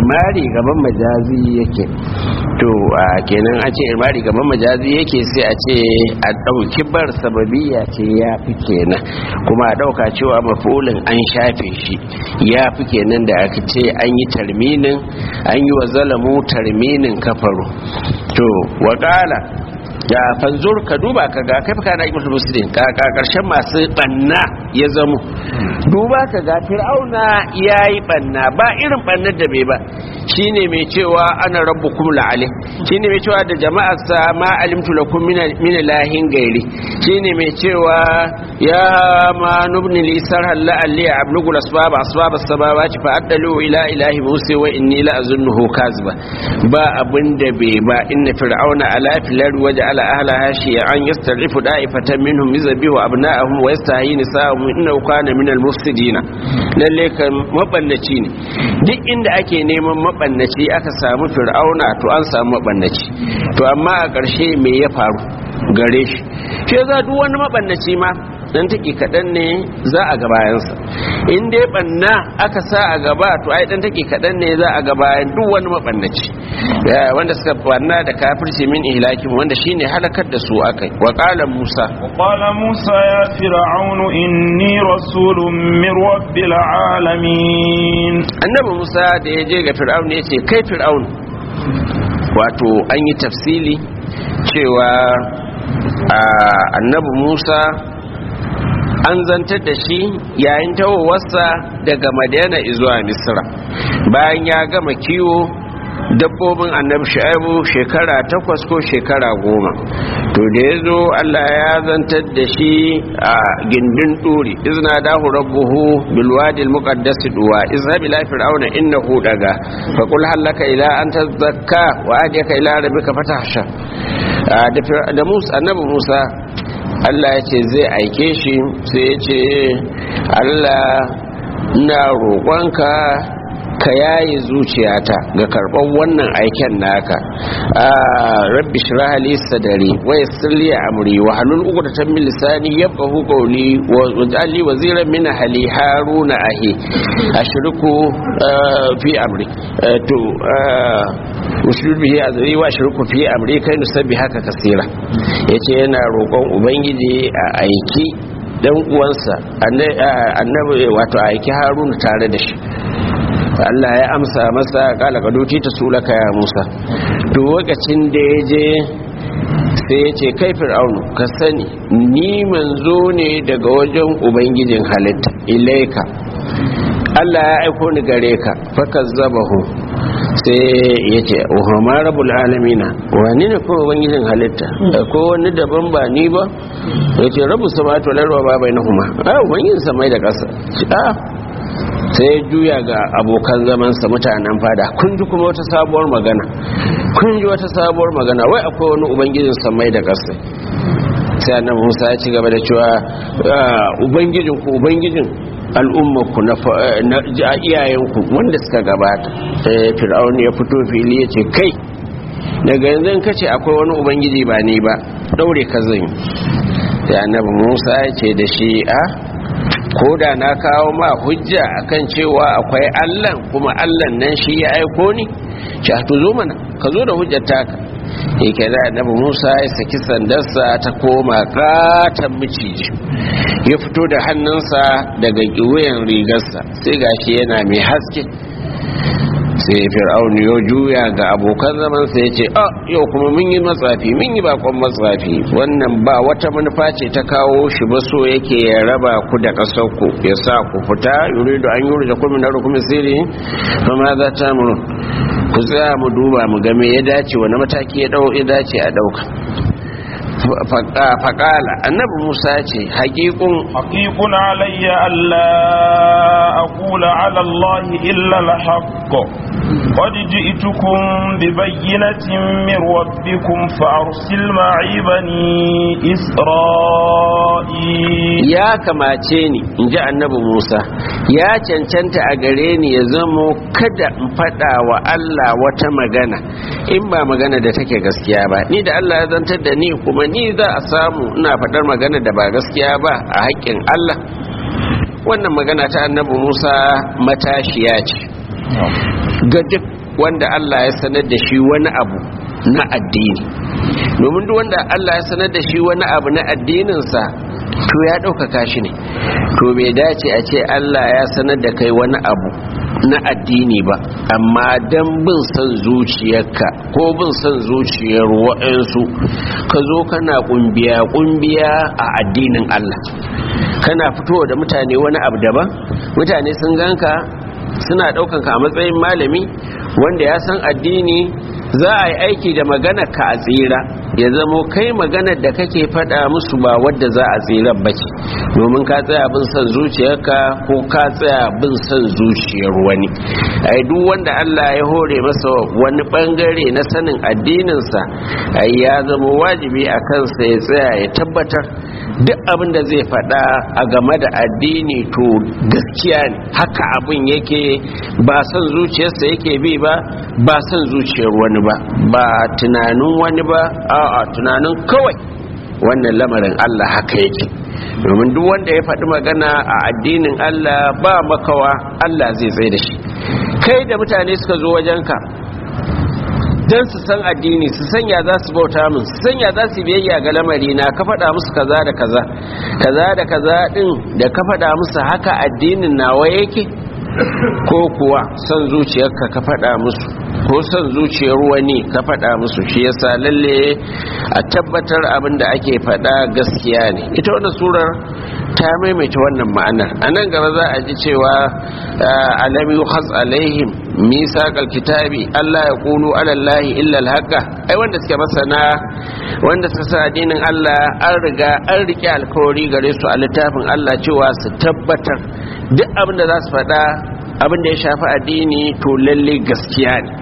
irmari gaban majazi yake to a kenan a ce irmari gaban majazi yake sai a ce a ɗauki bar sababiya ce ya fi kenan kuma a ɗauka cewa mafulin an shafe shi ya fi kenan da aka ce an yi tarminin an yi wa zalamu tarminin kafaru to waƙala da fanzur ka duba ka ga kai kana ibnu muslim ka ka karshen masu banna ya zamo duba ka ga fir'auna yayi banna ba irin bannar da bai ba shine mai cewa ana rabbukum la'alim shine mai cewa da jama'ar sa ma alimtu lakum min min lahin gairi shine mai cewa ya ma nubni li sarhal la'alli ablugu asbab asbab as-samawati fa addalu ila ilahi musa wa inni la azunnuhu kazba ba abin da bai ba inna fir'auna ala filal waja على أهلها شيعا يستضعف دائفة منهم يذبح أبناءهم ويستحيي نساءهم إنه كان من المفسدين lalle kan mabannaci ne duk inda ake neman mabannaci aka samu fir'auna to an samu mabannaci to amma a ƙarshe me ya faru gare shi shi za duk wani mabannaci ma dan take kaɗan ne za a ga bayansa in dai banna aka sa a gaba to ai dan take kaɗan ne za a ga bayan duk wani mabannaci wanda suka banna da kafirci min ihlakim wanda shine halakar da su akai wa qala musa wa qala musa ya fir'aun inni rasulun min rabbil alamin annabi musa da ya je ga fir'aun ya ce kai fir'aun wato an yi tafsili cewa annabi musa an zantar da shi yayin tawowarsa daga madina zuwa misra bayan ya gama kiwo dabbobin annabi shu'aibu shekara takwas ko shekara goma to da ya zo allah ya zantar da shi a gindin ɗuri izna dahu rabbuhu bilwadil muqaddas duwa izhab ila fir'auna innahu daga fa qul halaka ila an tazakka wa ahdika ila rabbika fatahsha da musa annabi musa Allah ya ce zai aike shi sai ya ce Allah na roƙonka ka yaye zuciyata ga karɓar wannan aiken naka rabbi shrah li sadri wa yassir li amri wa halul uqdatan min lisani yafqahu qawli wa ij'al li waziran min ahli haruna ahi ashriku fi amri to ushur bihi azri wa ashriku fi amri kai nusabbi haka kasira yace yana roƙon ubangiji a aiki dan uwansa annabi wato aiki haruna tare da shi Allah ya amsa masa kala kaduti ta sulaka ya Musa to lokacin da ya je sai ya ce kai fir'aunu ka sani ni manzo ne daga wajen ubangijin halitta ilaika Allah ya aiko ni gare ka fakazzabahu sai ya ce ohama rabul alamina wani ne kuma ubangijin halitta ko wani daban ba ni ba ya ce rabu samatu larwa ba bai na huma a ubangijin samai da ƙasa sai ya juya ga abokan zamansa mutanen fada kun ji kuma wata sabuwar magana kun ji wata sabuwar magana wai akwai wani ubangijin samai da ƙasa sai annabi Musa ya ci gaba da cewa ubangijin ku ubangijin al'ummarku na iyayenku wanda suka gabata fir'aun ya fito fili ya ce kai daga yanzu ka ce akwai wani ubangiji ba ni ba daure ka zan sai annabi Musa ya ce da shi a ko da na kawo ma hujja akan cewa akwai Allah kuma Allah nan shi ya aiko ni sha to zo mana ka zo da hujjar taka yake da annabi Musa ya saki sandarsa ta koma katan miciji ya fito da hannunsa daga wuyan rigarsa sai gashi yana mai haske sai fir'aun ya juya ga abokan zaman sai ya ce a yau kuma mun yi matsafi mun yi bakon matsafi wannan ba wata manufa ce ta kawo shi ba so yake ya raba ku da ƙasar ku ya sa ku fita yuridu an yuri da kuma na rukumin sirri kuma za ta mu ku tsaya mu duba mu ga me ya dace wani mataki ya dau ya dace a dauka faƙala annabi musa ce haƙiƙun haƙiƙun alayya alla aqula ala allahi illa alhaq qad ji'tukum bi bayyinatin min rabbikum fa arsil ma'i bani isra'il ya kamace ni inji annabi musa ya cancanta a gare ni ya zamo kada in faɗa wa allah wata magana in ba magana da take gaskiya ba ni da allah ya zantar da ni kuma ni za a samu ina faɗar magana da ba gaskiya ba a haƙƙin Allah wannan magana ta annabi Musa matashiya ce ga duk wanda Allah ya sanar da shi wani abu na addini domin duk wanda Allah ya sanar da shi wani abu na addininsa to ya ɗaukaka shi ne to bai dace a ce Allah ya sanar da kai wani abu na addini ba amma don bin son zuciyarka ko bin son zuciyar wa'ansu ka zo kana kumbiya kumbiya a addinin Allah kana fitowa da mutane wani abu daban mutane sun ganka suna ɗaukanka a matsayin malami wanda ya san addini za a yi aiki da maganar ka a tsira ya zamo kai maganar da kake faɗa musu ba wadda za a tsira ba ce domin ka tsaya bin son zuciyarka ko ka tsaya bin son zuciyar wani ai duk wanda Allah ya hore masa wani bangare na sanin addininsa ai ya zama wajibi a kansa ya tsaya ya tabbatar duk abin da zai faɗa a game da addini to gaskiya ne haka abin yake ba son zuciyarsa yake bi ba ba son zuciyar wani ba ba tunanin wani ba a'a tunanin kawai wannan lamarin Allah haka yake domin duk wanda ya faɗi magana a addinin Allah ba makawa Allah zai tsaye da shi kai da mutane suka zo wajenka don su san addini su sanya za su bauta min su sanya za su biyayya ga lamari na ka faɗa musu kaza da kaza kaza da kaza ɗin da ka faɗa musu haka addinin nawa yake ko kuwa son zuciyarka ka faɗa musu ko son zuciyar wani ka faɗa musu shi yasa lalle a tabbatar abin da ake faɗa gaskiya ne ita wannan surar ta maimaita wannan ma'anar a nan gaba za a ji cewa alam yukhaz alaihim misaqal kitabi Allah ya qulu ala Allah illa al ai wanda suke masana wanda suka sa addinin Allah an riga an rike alkawari gare su a littafin Allah cewa su tabbatar duk abin da za su faɗa abin da ya shafi addini to lalle gaskiya ne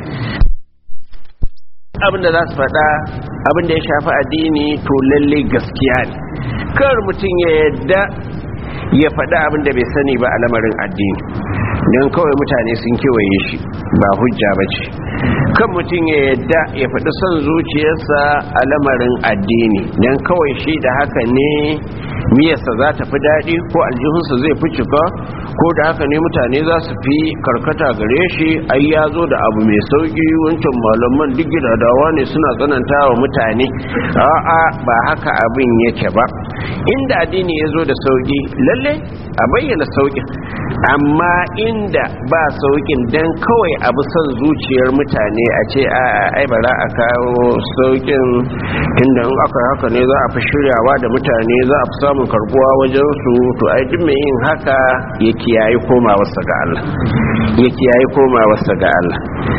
abin da za su faɗa abin da ya shafi addini to lalle gaskiya ne kar mutum ya yadda ya faɗa abin da bai sani ba a lamarin addini don kawai mutane sun kewaye shi ba hujja ba ce kan mutum ya yadda ya faɗi son zuciyarsa a lamarin addini don kawai shi da haka ne miyarsa za ta fi daɗi ko aljihunsa zai fi cika ko da haka ne mutane za su fi karkata gare shi ai ya zo da abu mai sauƙi wancan malaman duk gidadawa ne suna tsananta wa mutane a'a ba haka abin yake ba inda addini ya zo da sauƙi lalle a bayyana sauƙin amma inda ba sauƙin dan kawai abu son zuciyar mutane a ce a ai bara a kawo sauƙin inda in aka haka ne za a fi shiryawa da mutane za a fi samun karbuwa wajen su to ai duk mai yin haka ya kiyaye komawarsa ga Allah ya kiyaye komawarsa ga Allah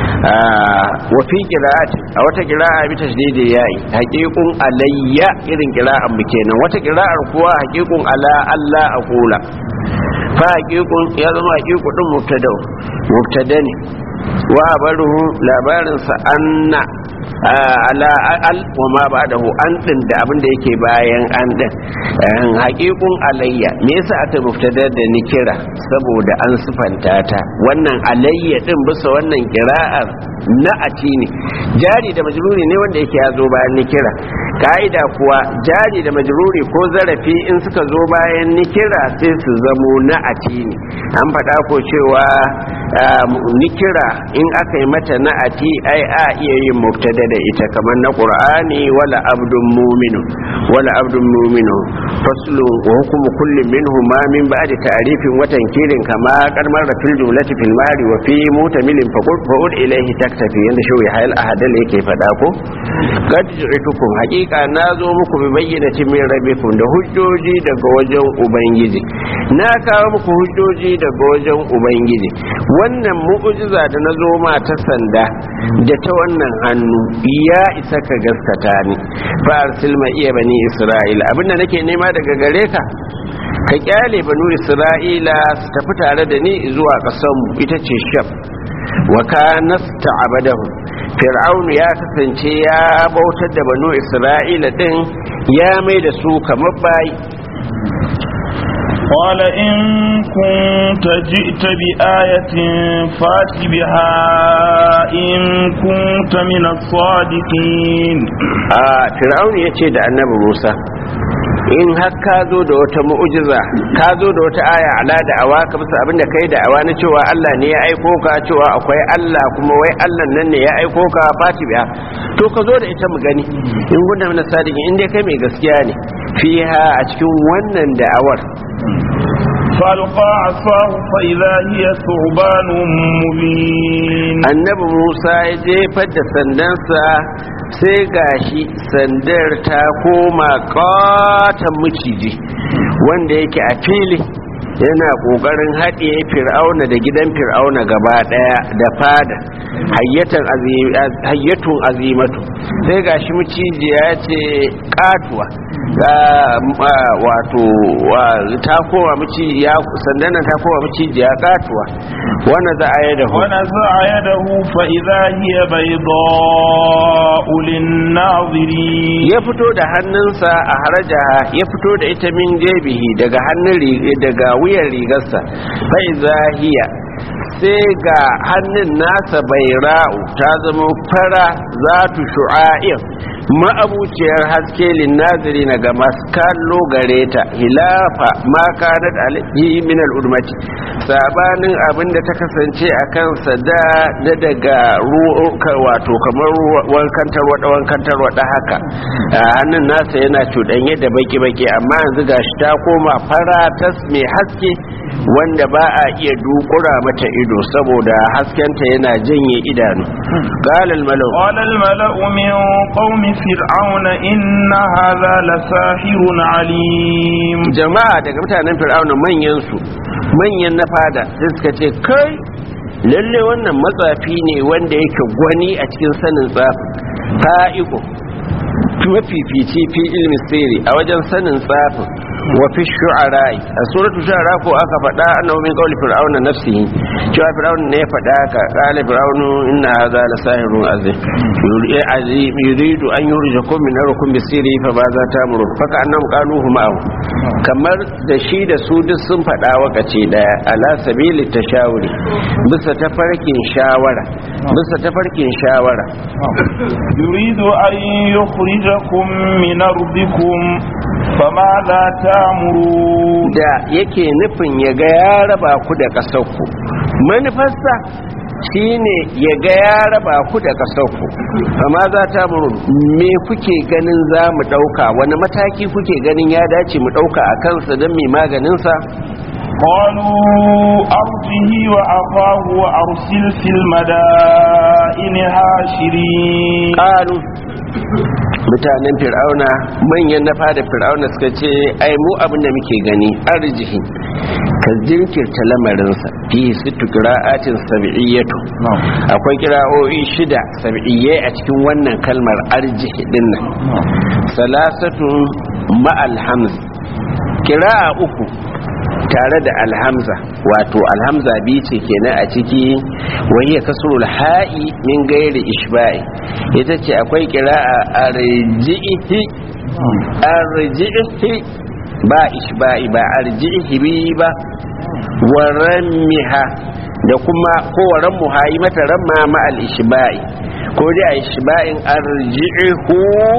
wa fi qira'ati a wata qira'a bi tashdidi yayi haqiqun alayya irin qira'an mu kenan wata qira'ar kuwa haqiqun ala Allah aqula fa haqiqun ya zama haqiqu din mubtada mubtada ne wa baruhu labarin sa anna ala al wa ma ba'dahu an din da abin da yake bayan an din haqiqun alayya me yasa aka mubtada da ni kira saboda an sifanta ta wannan alayya din bisa wannan qira'ar na'ati ne jari da majruri ne wanda yake ya zo bayan ni kira ka'ida kuwa jari da majruri ko zarafi in suka zo bayan ni kira sai su zamo na'ati ne an faɗa ko cewa nikira in aka yi mata na'ati ai a iya yin mubtada da ita kamar na qur'ani wala abdun mu'minu wala abdun mu'minu faslu wa hukmu kulli minhu ma min ba'di ta'rifin wa tankirin kama qarmar fil jumlati fil mari wa fi mutamilin faqul fa'ud ilayhi taktafi yanda shi ya hayal ahadal yake fada ko qad ji'tukum haqiqa nazo muku bi bayyinatin min rabbikum da hujjoji daga wajen ubangiji na kawo muku hujjoji daga wajen ubangiji wannan mu'ujiza da na zo ma ta sanda da ta wannan hannu ya isa ka gaskata ni fa arsil ma iya bani isra'ila abinda nake nema daga gare ka ka kyale banu isra'ila su tafi tare da ni zuwa ƙasar mu ita ce sham wa kana sta'abadahu fir'aun ya kasance ya bautar da banu isra'ila din ya mai da su kamar bayi قال إن كنت جئت بآية فات بها إن كنت من الصادقين آه فرعون يتشي دا النبي موسى in har ka zo da wata mu'ujiza ka zo da wata aya ala da awa ka bisa abin da kai da awa na cewa Allah ne ya aiko ka cewa akwai Allah kuma wai Allah nan ne ya aiko ka fati biya to ka zo da ita mu gani in gunda mana sadiki in dai kai mai gaskiya ne fiha a cikin wannan da'awar فألقى عصاه فإذا هي ثعبان مبين annabi musa ya jefar da sandansa sai gashi sandar ta koma katon maciji wanda yake a fili yana kokarin haɗiye fir'auna da gidan fir'auna gaba ɗaya da fada hayyatun azimatu sai gashi macijiya ce katuwa wato ta koma macijiya sandan ta koma macijiya katuwa wanda za a yi da hu ونزع يده فإذا هي بيضاء للناظرين ya fito da hannunsa a harajaha ya fito da ita min jebihi daga hannun ri- daga wuyan rigarsa fai zahiya sai ga hannun nasa bai ra'u ta zama fara za tu shu'a'in ma'abuciyar haske linnaziri na ga masu kallo gare ta hilafa ma kanat alaihi min al'udmati sabanin abin da ta kasance a kansa da da daga ruwa wato kamar wankantar wada wankantar wada haka a hannun nasa yana cuɗanye da baki-baki amma yanzu gashi ta koma fara tas mai haske wanda ba a iya dukura mata ido saboda haskenta yana janye idanu galal malau قال الملأ من قوم فرعون إن هذا لساحر عليم jama'a daga mutanen fir'auna manyan su manyan na fada sai suka ce kai lalle wannan matsafi ne wanda yake gwani a cikin sanin tsafin fa'iqo mafifici fi ilmi sirri a wajen sanin tsafin wa fi shu'ara'i a suratu shu'ara ko aka faɗa annahu min qawli fir'auna nafsihi cewa fir'auna ne ya faɗa ka qala fir'aunu inna hadha la sahirun azim yuri azim yuridu an yurjakum min arkum bi sirri fa ba za ta muru faka annam qaluhu ma'ahu kamar da shi da su duk sun faɗa wakace daya ala sabili tashawuri bisa tafarkin shawara bisa tafarkin shawara يريد أن يخرجكم من أرضكم فماذا تأمرون da yake nufin ya ga ya raba ku da ƙasarku manufarsa shine ya ga ya raba ku da ƙasarku amma za ta muru me kuke ganin za mu ɗauka wani mataki kuke ganin ya dace mu ɗauka a kansa don mai maganinsa قالوا أرجه وأخاه وأرسل في المدائن هاشرين ƙalu mutanen fir'auna manyan na fada fir'auna suka ce ai mu abin da muke gani arjihi ka jinkirta lamarinsa fi sittu qira'atin sab'iyyatu akwai kira'o'i shida sab'iyyai a cikin wannan kalmar arjihi din nan salasatun ma'al hamz kira'a uku tare da alhamza wato alhamza biyu ce kenan a ciki wahiyar kasurul ha'i min gairi ishba'i ita ce akwai kira'a arji'ihi arji'ihi ba ishba'i ba arji'ihi bi ba wa rammiha da kuma ko wa rammuha yi mata ramma ma al ishba'i ko dai a ishba'in arji'ihu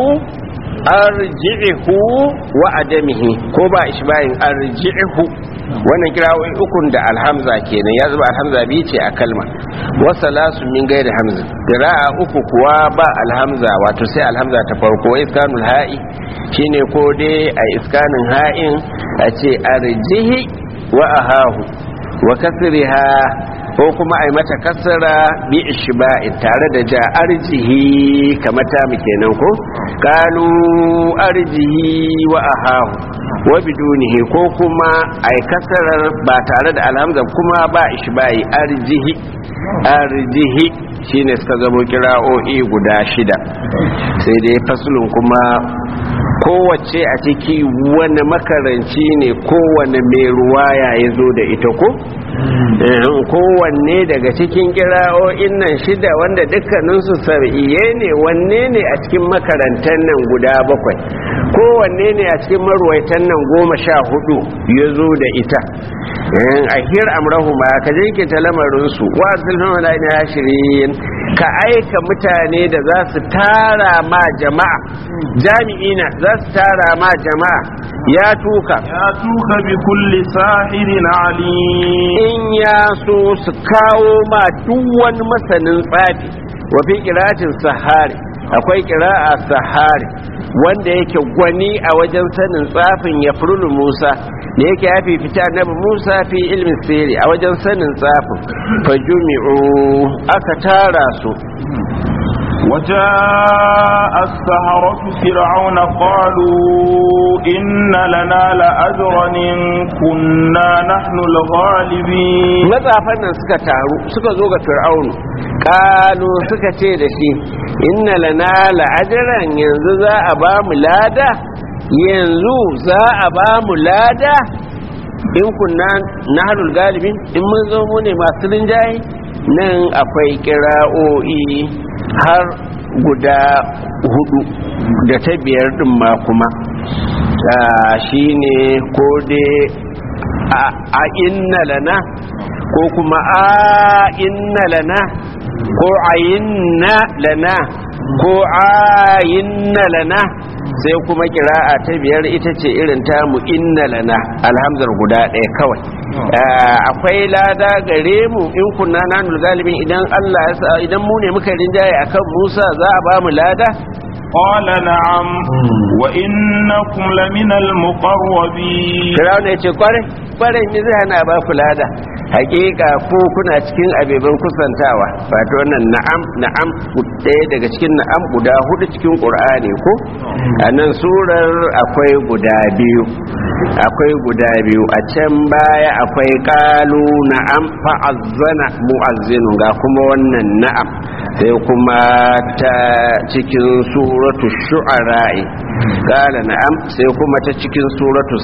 arji'ihu wa adamihi ko ba ishba'in arji'ihu wannan kirawoyi ukun da alhamza kenan ya zuba alhamza biyu ce a kalma wasa lasu min gaida hamza kira'a uku kuwa ba alhamza wato sai alhamza ta farko wa iskanul ha'i shine ko dai a iskanin ha'in a ce arjihi wa ahahu wa kasriha ko kuma a yi mata kasara bi ishba'in tare da ja arjihi kamar ta mu kenan ko kalu arjihi wa ahahu wa bidunihi ko kuma a yi kasarar ba tare da alhamza kuma ba ishba'i arjihi arjihi shine suka zamo kira'o'i guda shida sai dai fasulun kuma kowace a ciki wani makaranci ne kowane mai ruwaya ya zo da ita ko kowanne daga cikin kira'o'in nan shida wanda dukkaninsu sar'iye ne wanne ne a cikin makarantar nan guda bakwai kowanne ne a cikin marwaitan nan goma sha hudu ya zo da ita a hir amrahuma ka jinkirta lamarinsu wa zulfin wala ina hashirin ka aika mutane da za su tara ma jama'a jami'ina za su tara ma jama'a ya tuka ya tuka bi kulli sahirin alim in ya so su kawo ma duk wani masanin tsafi wa fi qira'atin sahari akwai qira'a sahari wanda yake gwani a wajen sanin tsafin ya furulu Musa da yake ya fifita annabi Musa fi ilmin sirri a wajen sanin tsafin fajumi'u aka tara su وجاء السهرة فرعون قالوا إن لنا لأجرا إن كنا نحن الغالبين matsafan nan suka taru suka zo ga fir'aunu kalu suka ce da shi inna lana la'ajiran yanzu za a ba mu lada yanzu za a ba mu lada in kunna nahlul galibin in mun zo mu ne masu rinjaye nan akwai kira'o'i har guda hudu da ta biyar din ma kuma shi ne ko dai a inna lana ko kuma a inna lana ko ayinna lana ko ayinna lana sai kuma kira'a ta biyar ita ce irin tamu inna lana alhamzar guda ɗaya kawai akwai lada gare mu in kunna nanul galibin idan Allah ya sa idan mu ne muka rinjaye akan Musa za a ba mu lada قال نعم وإنكم لمن المقربين Firawuna ya ce kwarai kwarai me zai hana ba ku lada hakika ko kuna cikin abeban kusantawa wato wannan na'am na'am ɗaya daga cikin na'am guda hudu cikin qur'ani ko a nan surar akwai guda biyu akwai guda biyu a can baya akwai qalu na'am fa'azzana mu'azzinu ga kuma wannan na'am sai kuma ta cikin suratu shu'ara'i qala na'am sai kuma ta cikin suratu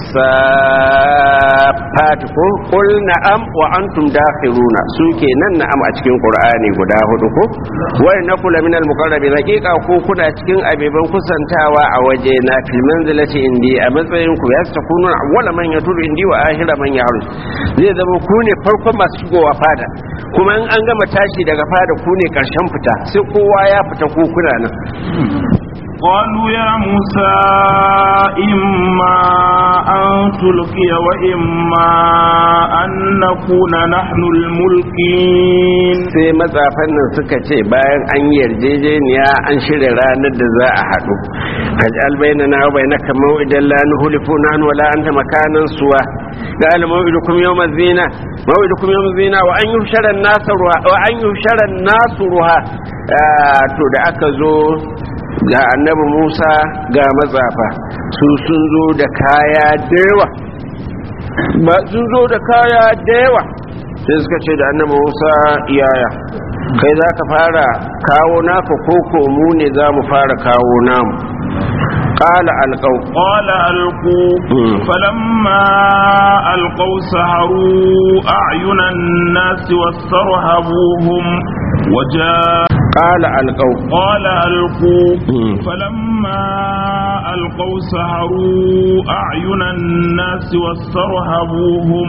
safat ko qul na'am wa antum dakhiruna su kenan na'am a cikin qur'ani guda hudu ko wa innakum laminal muqarrabin haqiqa ko kuna cikin abeban kusantawa a waje na fil manzilati indi a matsayin ku ya takunu awwala man yaturu indi wa akhira man yahrus zai zama ku ne farkon masu shigowa fada kuma in an gama tashi daga fada ku ne karshen fita sai kowa ya fita ko kuna nan قالوا يا موسى إما أن تلقي وإما أن نكون نحن الملقين sai matsafan nan suka ce bayan an yarjejeniya an shirya ranar da za a haɗu kajal bayna na wa bayna kama idan la nuhlifu nan wala anta makanan suwa قال موعدكم يوم الزينة موعدكم يوم الزينة وأن يحشر الناس روها وأن يحشر الناس روها to da aka zo ga annabi Musa ga matsafa su sun zo da kaya da yawa ba sun zo da kaya da yawa sai suka ce da annabi Musa iyaya kai za ka fara kawo naka koko mu ne za mu fara kawo namu قال ألقوا قال ألقوا فلما ألقوا سحروا أعين الناس واسترهبوهم وجاء قال ألقوا قال ألقوا فلما ألقوا سحروا أعين الناس واسترهبوهم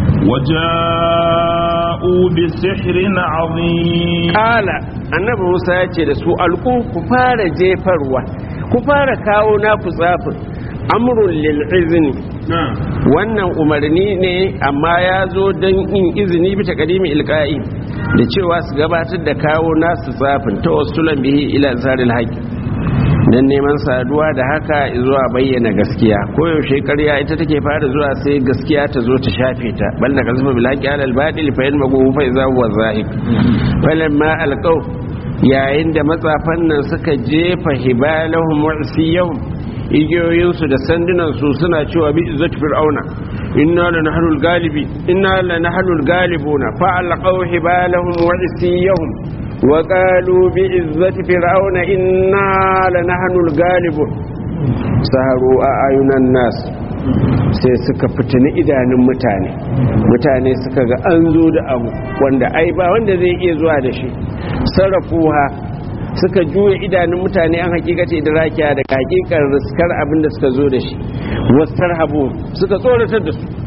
وجاءوا بسحر عظيم قال annabi Musa ya ce da su alku ku fara jefarwa ku fara kawo naku tsafin amrun lil izni wannan umarni ne amma ya zo don yin izini bi takadimi ilqa'i da cewa su gabatar da kawo nasu tsafin ta wasulan bihi ila zaril haqq dan neman saduwa da haka zuwa bayyana gaskiya koyaushe ƙarya ita take fara zuwa sai gaskiya ta zo ta shafe ta bal da kazma bil haqqi ala al batil fa yanmagu fa iza huwa zahik falamma alqaw yayin da matsafan nan suka jefa hibalahum wa isiyahum igiyoyinsu da sandunansu suna cewa bi izzat fir'auna inna la nahlul galibi inna la nahlul galibuna fa alqaw hibalahum wa isiyahum wa qalu bi izzati fir'auna inna la nahlul galibun saharu a ayunan nas sai suka fitini idanun mutane mutane suka ga an zo da abu wanda ai ba wanda zai iya zuwa da shi sarrafuha suka juya idanun mutane an hakikata idrakiya da hakikar riskar abin da suka zo da shi wasar habu suka tsoratar da su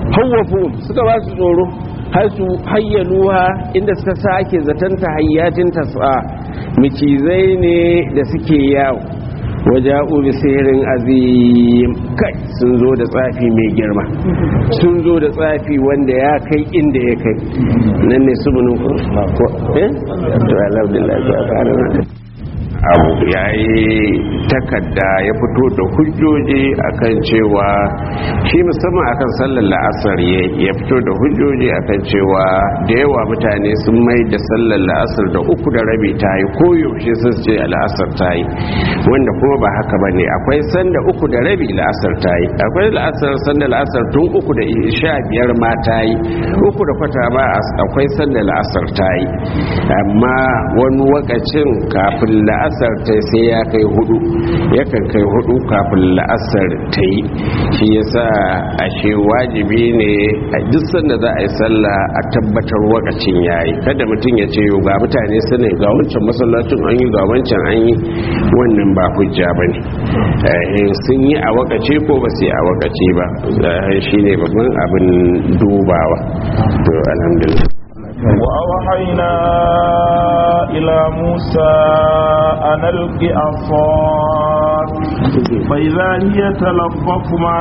hawwafu suka ba su tsoro har su hayyaluha inda suka sake zaton ta hayyatin tas'a micizai ne da suke yawo waja'u bi sihirin azim kai sun zo da tsafi mai girma sun zo da tsafi wanda ya kai inda ya kai nan ne su bunu ko eh to alhamdulillah abu ya yi takarda ya fito da hujjoji akan cewa shi musamman akan sallar la'asar ya fito da hujjoji akan cewa da yawa mutane sun mai da sallar la'asar da uku da rabi ta yi koyaushe sun ce la'asar ta yi wanda kuma ba haka ba ne akwai sanda uku da rabi la'asar ta yi akwai la'asar sanda la'asar tun uku da sha biyar ma ta yi uku da kwata ma akwai sanda la'asar ta yi amma wani wakacin kafin la'asar la'asar ta sai ya kai hudu yakan kai hudu kafin la'asar ta yi shi yasa ashe wajibi ne a duk sanda za a yi sallah a tabbatar wakacin yayi kada mutum ya ce ga mutane su ne ga wancan masallacin an yi ga wancan an yi wannan ba hujja ba ne sun yi a wakace ko ba su yi a wakace ba shi ne babban abin dubawa to alhamdulillah وأوحينا إلى موسى أن ألق عصاك فإذا هي تلقف ما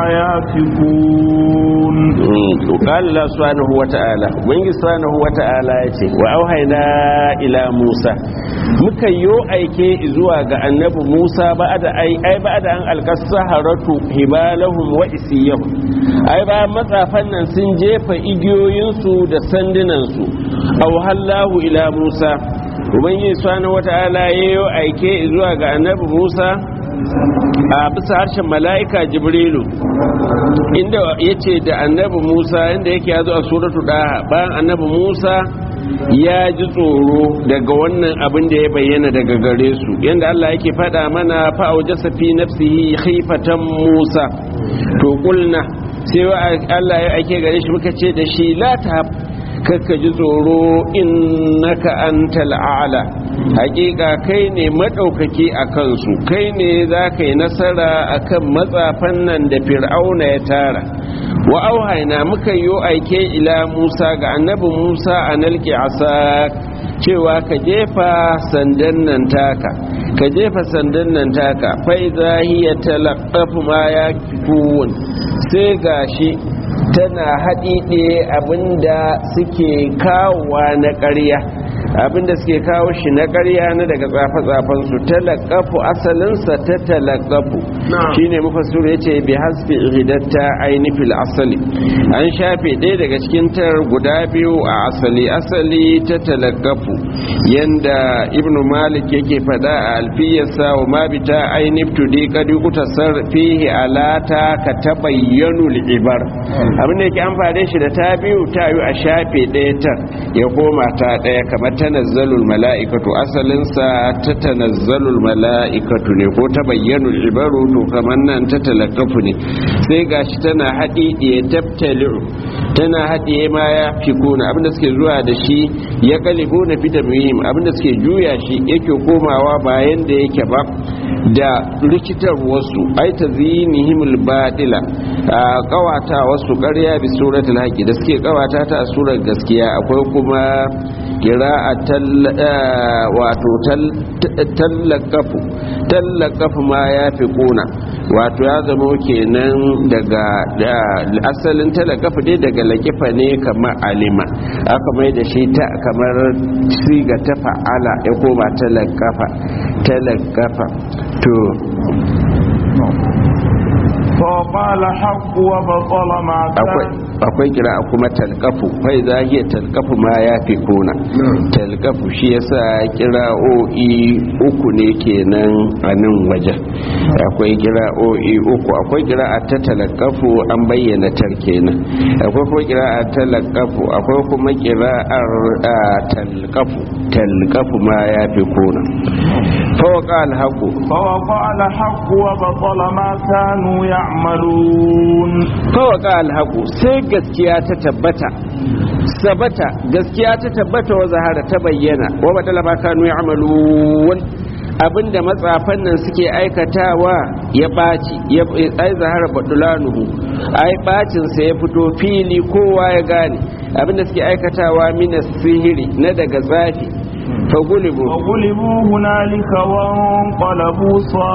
يافكون وقال الله سبحانه وتعالى وإن سبحانه وتعالى وأوحينا إلى موسى muka yo aike zuwa ga annabi Musa ba da ai ai ba da an alkasa haratu hibalahum wa isiyahum ai ba matsafan nan sun jefa igiyoyinsu da sandunansu aw hallahu ila Musa ubangiji subhanahu wata'ala yayo aike zuwa ga annabi Musa a bisa harshen mala'ika jibrilu inda yace da annabi Musa inda yake yazo a suratu daha bayan annabi Musa ya ji tsoro daga wannan abin da ya bayyana daga gare su yadda Allah yake faɗa mana fa'auja safi nafsihi khifatan Musa to kulna sai Allah ya ake gare shi muka ce da shi la ta kakka ji tsoro innaka antal a'la hakika kai ne madaukaki a kansu kai ne za ka yi nasara akan matsafan nan da fir'auna ya tara wa auhaina muka yi aike ila musa ga annabi musa a nalki asak cewa ka jefa sandan nan taka ka jefa sandan nan taka fai zahiya talaqafu ma ya sai gashi tana haɗiɗe abinda suke kawowa na ƙarya abinda suke kawo shi na ƙarya na daga tsafe-tsafen su talakafu asalinsa ta talakafu shine mufassir ya ce bi hasbi ridatta aini fil asali an shafe ɗaya daga cikin tar guda biyu a asali asali ta talakafu yanda ibn malik yake faɗa a alfiyarsa wa ma bi ta aini tudi kadi utasar fihi alata ka tabayyanu ibar abinda yake amfani shi da ta biyu ta yi a shafe ɗaya tar ya koma ta ɗaya kamar tanazzalul mala'ikatu asalinsa ta tanazzalul mala'ikatu ne ko ta bayyanu ibaru to kamar nan ta talakafu ne sai gashi tana haɗi ya tabtali'u tana haɗiye ma ya fi kuna abinda suke zuwa da shi ya kalibu na fita muhim abinda suke juya shi yake komawa bayan da yake ba da rikitar wasu ai ta zinihimul badila a kawata wasu ƙarya bi suratul haqi da suke kawata ta a surar gaskiya akwai kuma kira'a wato tallakafu tallakafu ma ya fi kuna wato ya zama kenan daga asalin tallakafu dai daga lakifa ne kamar alima aka mai da shi ta kamar siga ta fa'ala ya koma tallakafa tallakafa to فقال حق وبطل ما كان akwai kira kuma talkafu fai za hiya talkafu ma ya fi kuna talkafu shi yasa kira'o'i uku ne kenan a nan wajen akwai kira'o'i uku akwai kira'a ta talkafu an bayyana tar kenan akwai kuma kira'a talkafu akwai kuma kira'ar talkafu talkafu ma ya fi kuna fawaka alhaku فوقع الحق وبطل ما كانوا يعملون fawaka alhaku sai gaskiya ta tabbata sabata gaskiya ta tabbata wa zahara ta bayyana wa badala ma kanu ya'malun abinda matsafan nan suke aikatawa ya baci ya ai zahara badulanuhu ai bacin sa ya fito fili kowa ya gane abinda suke aikatawa mina sihiri na daga zafi fa gulibu وغلبوا هنالك وانقلبوا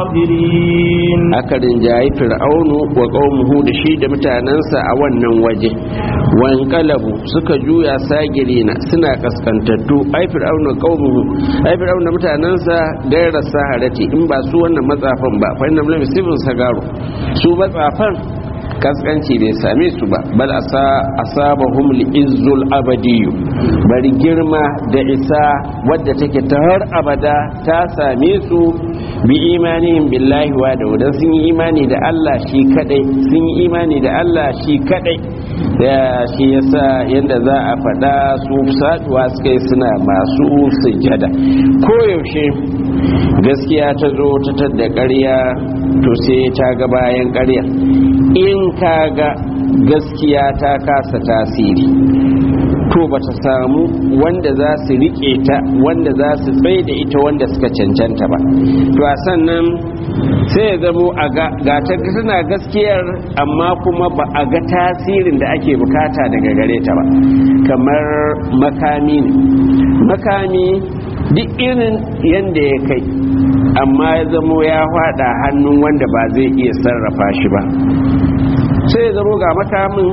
صاغرين aka rinjayi fir'aunu wa qaumuhu da shi da mutanensa a wannan waje wankalabu suka juya sagirina suna kaskantattu ai fir'aunu wa qaumuhu ai fir'aunu da mutanensa gaira saharati in ba su wannan matsafan ba fa innam lam yusibun sagaru su matsafan kaskanci bai same su ba bal asa asabahum li'izzul abadiyu bari girma da isa wadda take ta har abada ta same su bi imanihim billahi wa da wadan sun yi imani da Allah shi kadai sun yi imani da Allah shi kadai da shi yasa yanda za a faɗa su saduwa suka yi suna masu sujada koyaushe gaskiya ta zo ta tadda ƙarya to sai ta ga bayan ƙarya in ka ga gaskiya ta kasa tasiri to ba ta samu wanda za su rike ta wanda za su tsaye da ita wanda suka cancanta ba to a sannan sai ya zamo a ga ta tana gaskiyar amma kuma ba a ga tasirin da ake bukata daga gare ta ba kamar makami ne makami duk irin yadda ya kai amma ya zamo ya hada hannun wanda ba zai iya sarrafa shi ba sai ya zamo ga makamin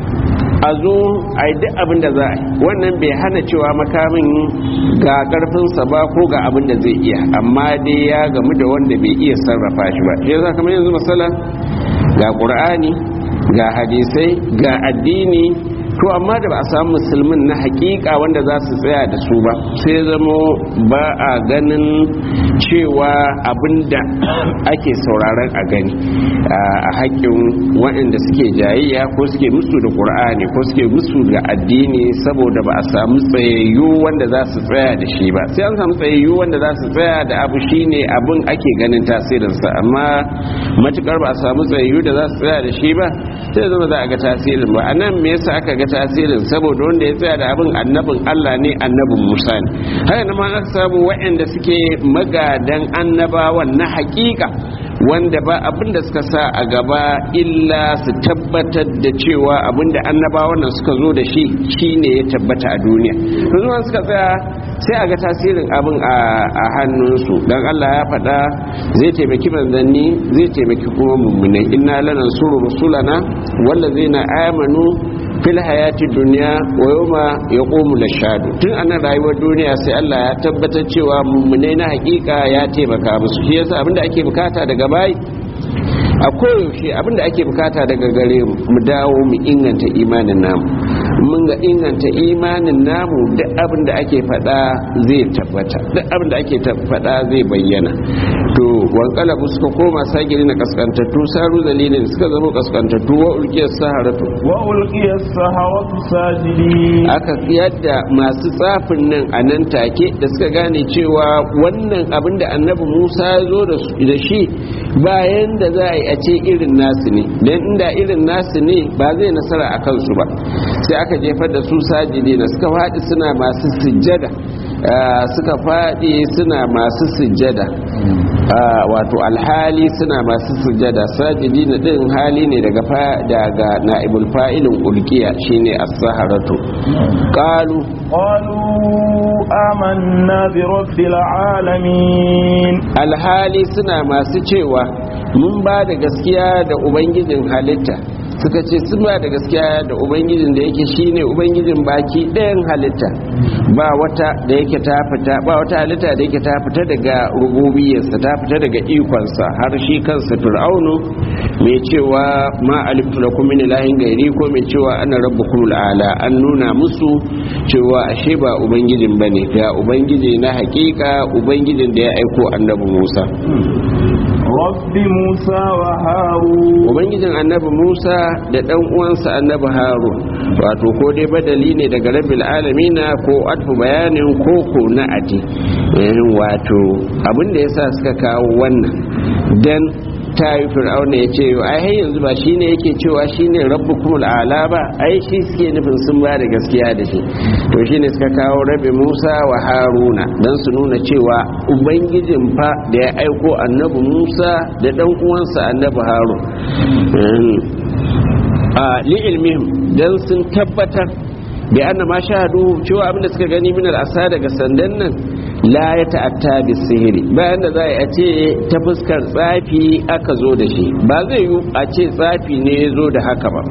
a zo a yi duk abin da za a yi wannan bai hana cewa makamin ga karfinsa ba ko ga abin da zai iya amma dai ya gamu da wanda bai iya sarrafa shi ba shi yasa kamar yanzu masala ga ƙur'ani ga hadisai ga addini to amma da ba a samu musulmin na hakika wanda za su tsaya da su ba sai zamo ba a ganin cewa abinda ake sauraron a gani a haƙƙin waɗanda suke jayayya ko suke musu da ƙur'ani ko suke musu da addini saboda ba a samu tsayayyu wanda za su tsaya da shi ba sai an samu tsayayyu wanda za su tsaya da abu shine abin ake ganin tasirinsa amma matukar ba a samu tsayayyu da za su tsaya da shi ba sai zama za a ga tasirin ba a nan me yasa aka ga tasirin saboda wanda ya tsaya da abin annabin Allah ne annabin Musa ne haka nan ma aka samu waɗanda suke magadan annabawan na hakika wanda ba abin da suka sa a gaba illa su tabbatar da cewa abin da annabawan nan suka zo da shi shine ya tabbata a duniya to zuwa suka tsaya sai a ga tasirin abin a hannunsu don Allah ya faɗa zai taimaki manzanni zai taimaki kuma mummunai inna lanan suru rusulana wanda zai na amanu fil hayati duniya wa yawma yaqumu lashadu tun anan rayuwar duniya sai Allah ya tabbatar cewa mummunai na hakika ya taimaka musu shi yasa abinda ake bukata daga bai a koyaushe abinda ake bukata daga gare mu dawo mu inganta imanin namu mun ga inganta imanin namu duk abin da ake faɗa zai tabbata duk abin da ake faɗa zai bayyana to wankalabu suka koma sagiri na kaskantattu saru dalilin suka zama kaskantattu wa ulkiyar saharatu wa ulkiyar saharatu sajidi aka yadda masu tsafin nan a nan take da suka gane cewa wannan abin da annabi musa ya zo da shi bayan da za a yi a ce irin nasu ne don inda irin nasu ne ba zai nasara a kansu ba sai aka jefar da su sajidi na suka faɗi suna masu sujjada suka faɗi suna masu sujjada wato alhali suna masu sujjada sajidi na ɗin hali ne daga daga na'ibul fa'ilin ulkiya shine as-saharatu qalu qalu amanna bi rabbil alamin alhali suna masu cewa mun ba da gaskiya da ubangijin halitta suka ce sun ba da gaskiya da ubangijin da yake shine ubangijin baki ɗayan halitta ba wata da yake ta fita ba wata halitta da yake ta fita daga rububiyarsa ta fita daga ikonsa har shi kansa fir'aunu mai cewa ma alimtu lakum min ilahin gairi ko mai cewa ana rabbukum ala an nuna musu cewa ashe ba ubangijin bane ga ubangiji na hakika ubangijin da ya aiko annabi Musa rabbi musa wa harun ubangijin annabi musa da dan uwansa annabi harun wato ko dai badali ne daga rabbil alamina ko atfu bayanin koko na ati wato abin da yasa suka kawo wannan dan ta yi fir'auna ya ce ai har yanzu ba shi ne yake cewa shi ne rabbukumul ala ba ai shi suke nufin sun ba da gaskiya da shi to shi ne suka kawo rabi musa wa haruna don su nuna cewa ubangijin fa da ya aiko annabi musa da dan uwansa annabi harun li ilmihim dan sun tabbatar bi anna ma shahadu cewa abinda suka gani min al'asa daga sandan nan la ya ta'atta bi sihiri bayan da za a ce ta fuskar tsafi aka zo da shi ba zai yi a ce tsafi ne ya zo da haka ba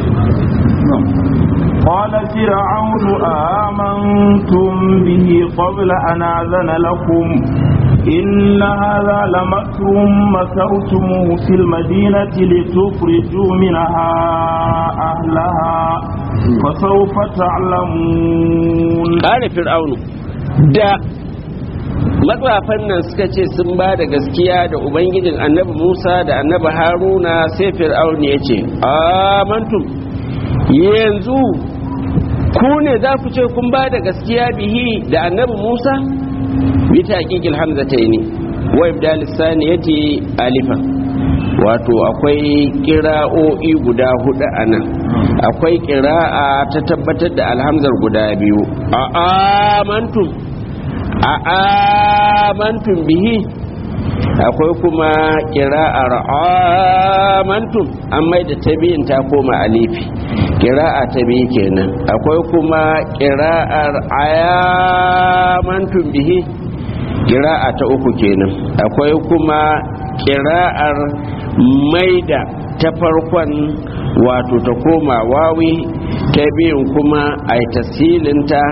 قال فرعون آمنتم به قبل أن آذن لكم إن هذا لمكر مكرتموه في المدينة لتخرجوا منها أهلها فسوف تعلمون قال فرعون da matsafan nan suka ce sun ba da gaskiya da ubangijin annabi musa da annabi haruna sai fir'aun ya ce amantum yanzu ku ne za ku ce kun ba da gaskiya bihi da annabi musa bita hakikil hamza ta ne wa ibdalis saniyati alifa wato akwai kira'o'i guda hudu a nan akwai kira'a ta tabbatar da alhamzar guda biyu a amantum a amantum bihi akwai kuma kira'ar amantum an mai da ta biyun ta koma alifi kira'a ta biyu kenan akwai kuma kira'ar ayamantum bihi kira'a ta uku kenan akwai kuma kira'ar maida ta farkon wato ta koma wawi ta biyun kuma a yi tasilinta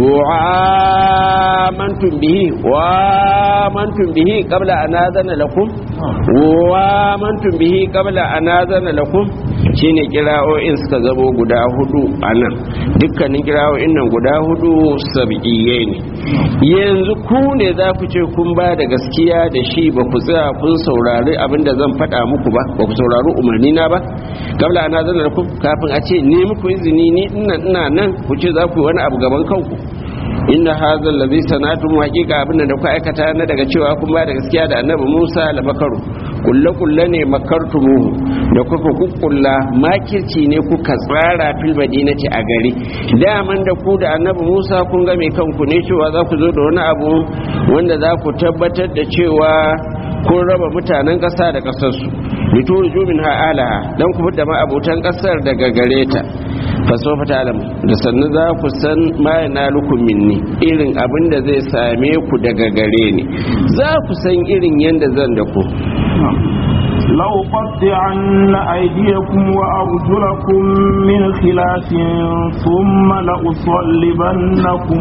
wa mantum bihi wa mantum bihi qabla an azana lakum wa mantum bihi qabla an azana lakum shine kira'o'in suka zamo guda hudu anan dukkanin kira'o'in nan guda hudu sab'iyye ne yanzu ku ne za ku ce kun ba da gaskiya da shi ba ku tsaya kun saurari abinda zan faɗa muku ba ba ku saurari umarni na ba kabla ana zana da ku kafin a ce ne muku izini ni ina ina nan ku ce za ku yi wani abu gaban kanku inna hadha allazi sanatu haqiqa abin da kuka aikata na daga cewa kun ba da gaskiya da annabi Musa la makaru kulle kulle ne makartumuhu da kuka kukkulla makirci ne kuka tsara fil madinati a gari daman da ku da annabi Musa kun ga mai kanku ne cewa za ku zo da wani abu wanda za ku tabbatar da cewa kun raba mutanen ƙasa da ƙasarsu lituru jumin ha'alaha don ku da ma'abutan ƙasar daga gare ta fasofa ta alam da sannu za ku san mayan na minni irin abin da zai same ku daga gare ni za ku san irin yadda zan da ku لو قطعن أيديكم وأرجلكم من خلاف ثم لأصلبنكم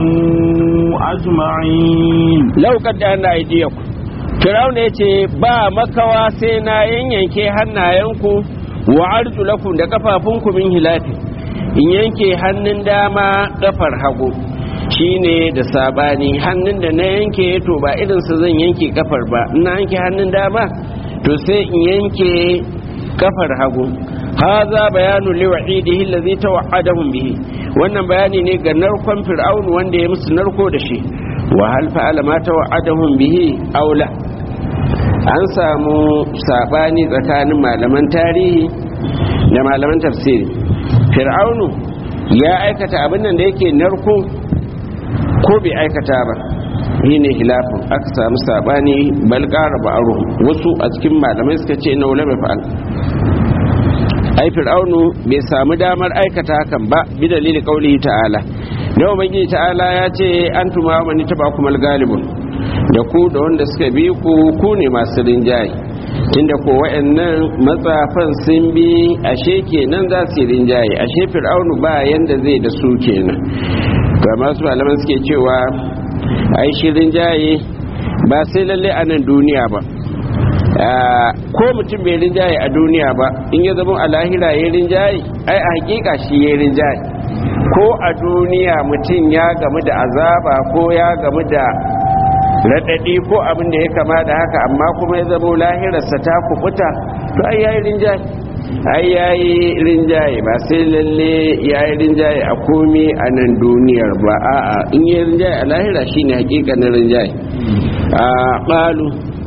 أجمعين لو قطعن أيديكم Firawuna ya ce ba makawa sai na yanyanke hannayenku wa arjulakum da kafafunku min hilafi in yanke hannun dama kafar hagu shine da sabani hannun da na yanke to ba irinsa zan yanke kafar ba ina yanke hannun dama to sai in yanke kafar hagu haza bayanu liwa'idihi allazi tawa'adahum bihi wannan bayani ne ga narkon fir'aun wanda ya musu narko da shi wa hal fa'ala ma tawa'adahum bihi aula an samu sabani tsakanin malaman tarihi da malaman tafsiri fir'aunu ya aikata abin nan da yake narko ko bai aikata ba shi ne hilafin aka samu sabani bal ƙara ba'aru wasu a cikin malamai suka ce na wula mai fa'al ai fir'aunu bai samu damar aikata hakan ba bi dalili kaulihi ta'ala da ubangiji ta'ala ya ce an tuma wa mani taba kuma galibun da ku da wanda suka bi ku ku ne masu rinjaye tunda ko wa'annan matsafan sun bi ashe kenan za su yi rinjaye ashe fir'aunu ba yanda zai da su kenan ga masu malaman suke cewa ai shi rinjaye ba sai lalle a nan duniya ba ko mutum bai rinjaye a duniya ba in ya zama a lahira ya rinjaye ai a hakika shi ya rinjaye ko a duniya mutum ya gamu da azaba ko ya gamu da raɗaɗi ko abin da ya kama da haka amma kuma ya zama lahirarsa ta kubuta to ai yayi rinjaye ai yayi rinjaye ba sai lalle yayi rinjaye a komi a nan duniyar ba a'a in yayi rinjaye a lahira shine hakikanin rinjaye a qalu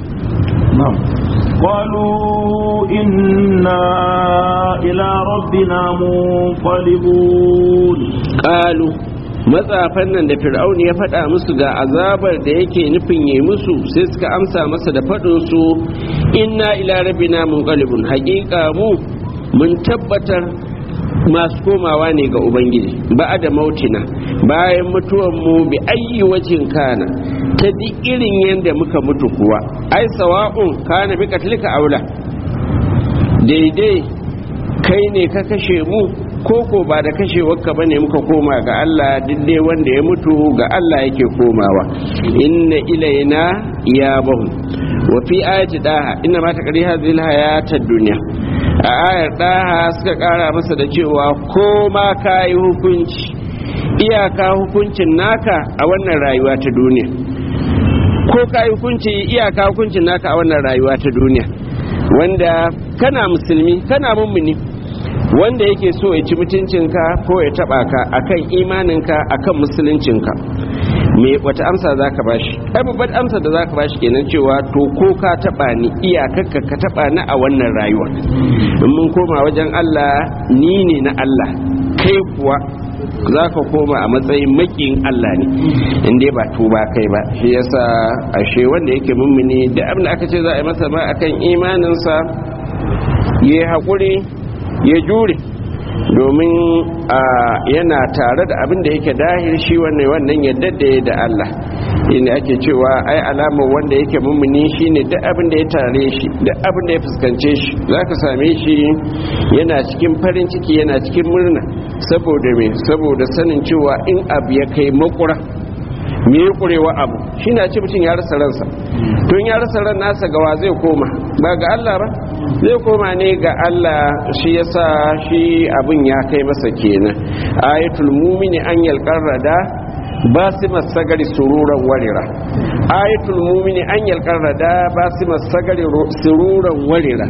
قالوا إنا إلى ربنا منقلبون قالوا matsafan nan da fir'auni ya faɗa musu ga azabar da yake nufin yi musu sai suka amsa masa da faɗin su inna ila rabbina munqalibun haƙiƙa mu mun tabbatar masu komawa ne ga ubangiji ba da mautina bayan mutuwanmu bi ayyi wajin kana ta duk irin yadda muka mutu kuwa ai sawa'un kana bi katlika aula daidai kai ne ka kashe mu koko ba da kashewarka ba ne muka koma ga Allah duk dai wanda ya mutu ga Allah yake komawa inna ilaina ya bahu wa fi ayati daha inna ma taqri hadhihi hayatad dunya a ayar daha suka kara masa da cewa ko ma kai hukunci iyaka hukuncin naka a wannan rayuwa ta duniya ko kai hukunci iyaka hukuncin naka a wannan rayuwa ta duniya wanda kana musulmi kana mummuni wanda yake so ya ci mutuncinka ko ya taba ka akan imaninka akan musuluncinka me wata amsa za ka bashi ai babbar amsa da za ka bashi kenan cewa to ko ka taba ni iyakarka ka taba ni a wannan rayuwa in mun koma wajen Allah ni ne na Allah kai kuwa za ka koma a matsayin makin Allah ne inda ba tuba kai ba shi yasa ashe wanda yake mummuni da abin da aka ce za a yi masa ba akan imaninsa ya haƙuri ya jure domin yana tare da abin da yake dahir shi wannan wannan yadda da ya da Allah inda ake cewa ai alamar wanda yake mummuni shine duk abin da ya tare shi duk abin da ya fuskance shi zaka same shi yana cikin farin ciki yana cikin murna saboda me saboda sanin cewa in abu ya kai makura me ya kurewa abu shi na ce mutum ya rasa ransa tun ya rasa ran nasa gawa zai koma ba ga Allah ba zai koma ne ga Allah shi yasa shi abin ya kai masa kenan ayatul mumini an yalqarrada basimas sagari sururan warira ayatul mumini an yalqarrada basimas sagari sururan warira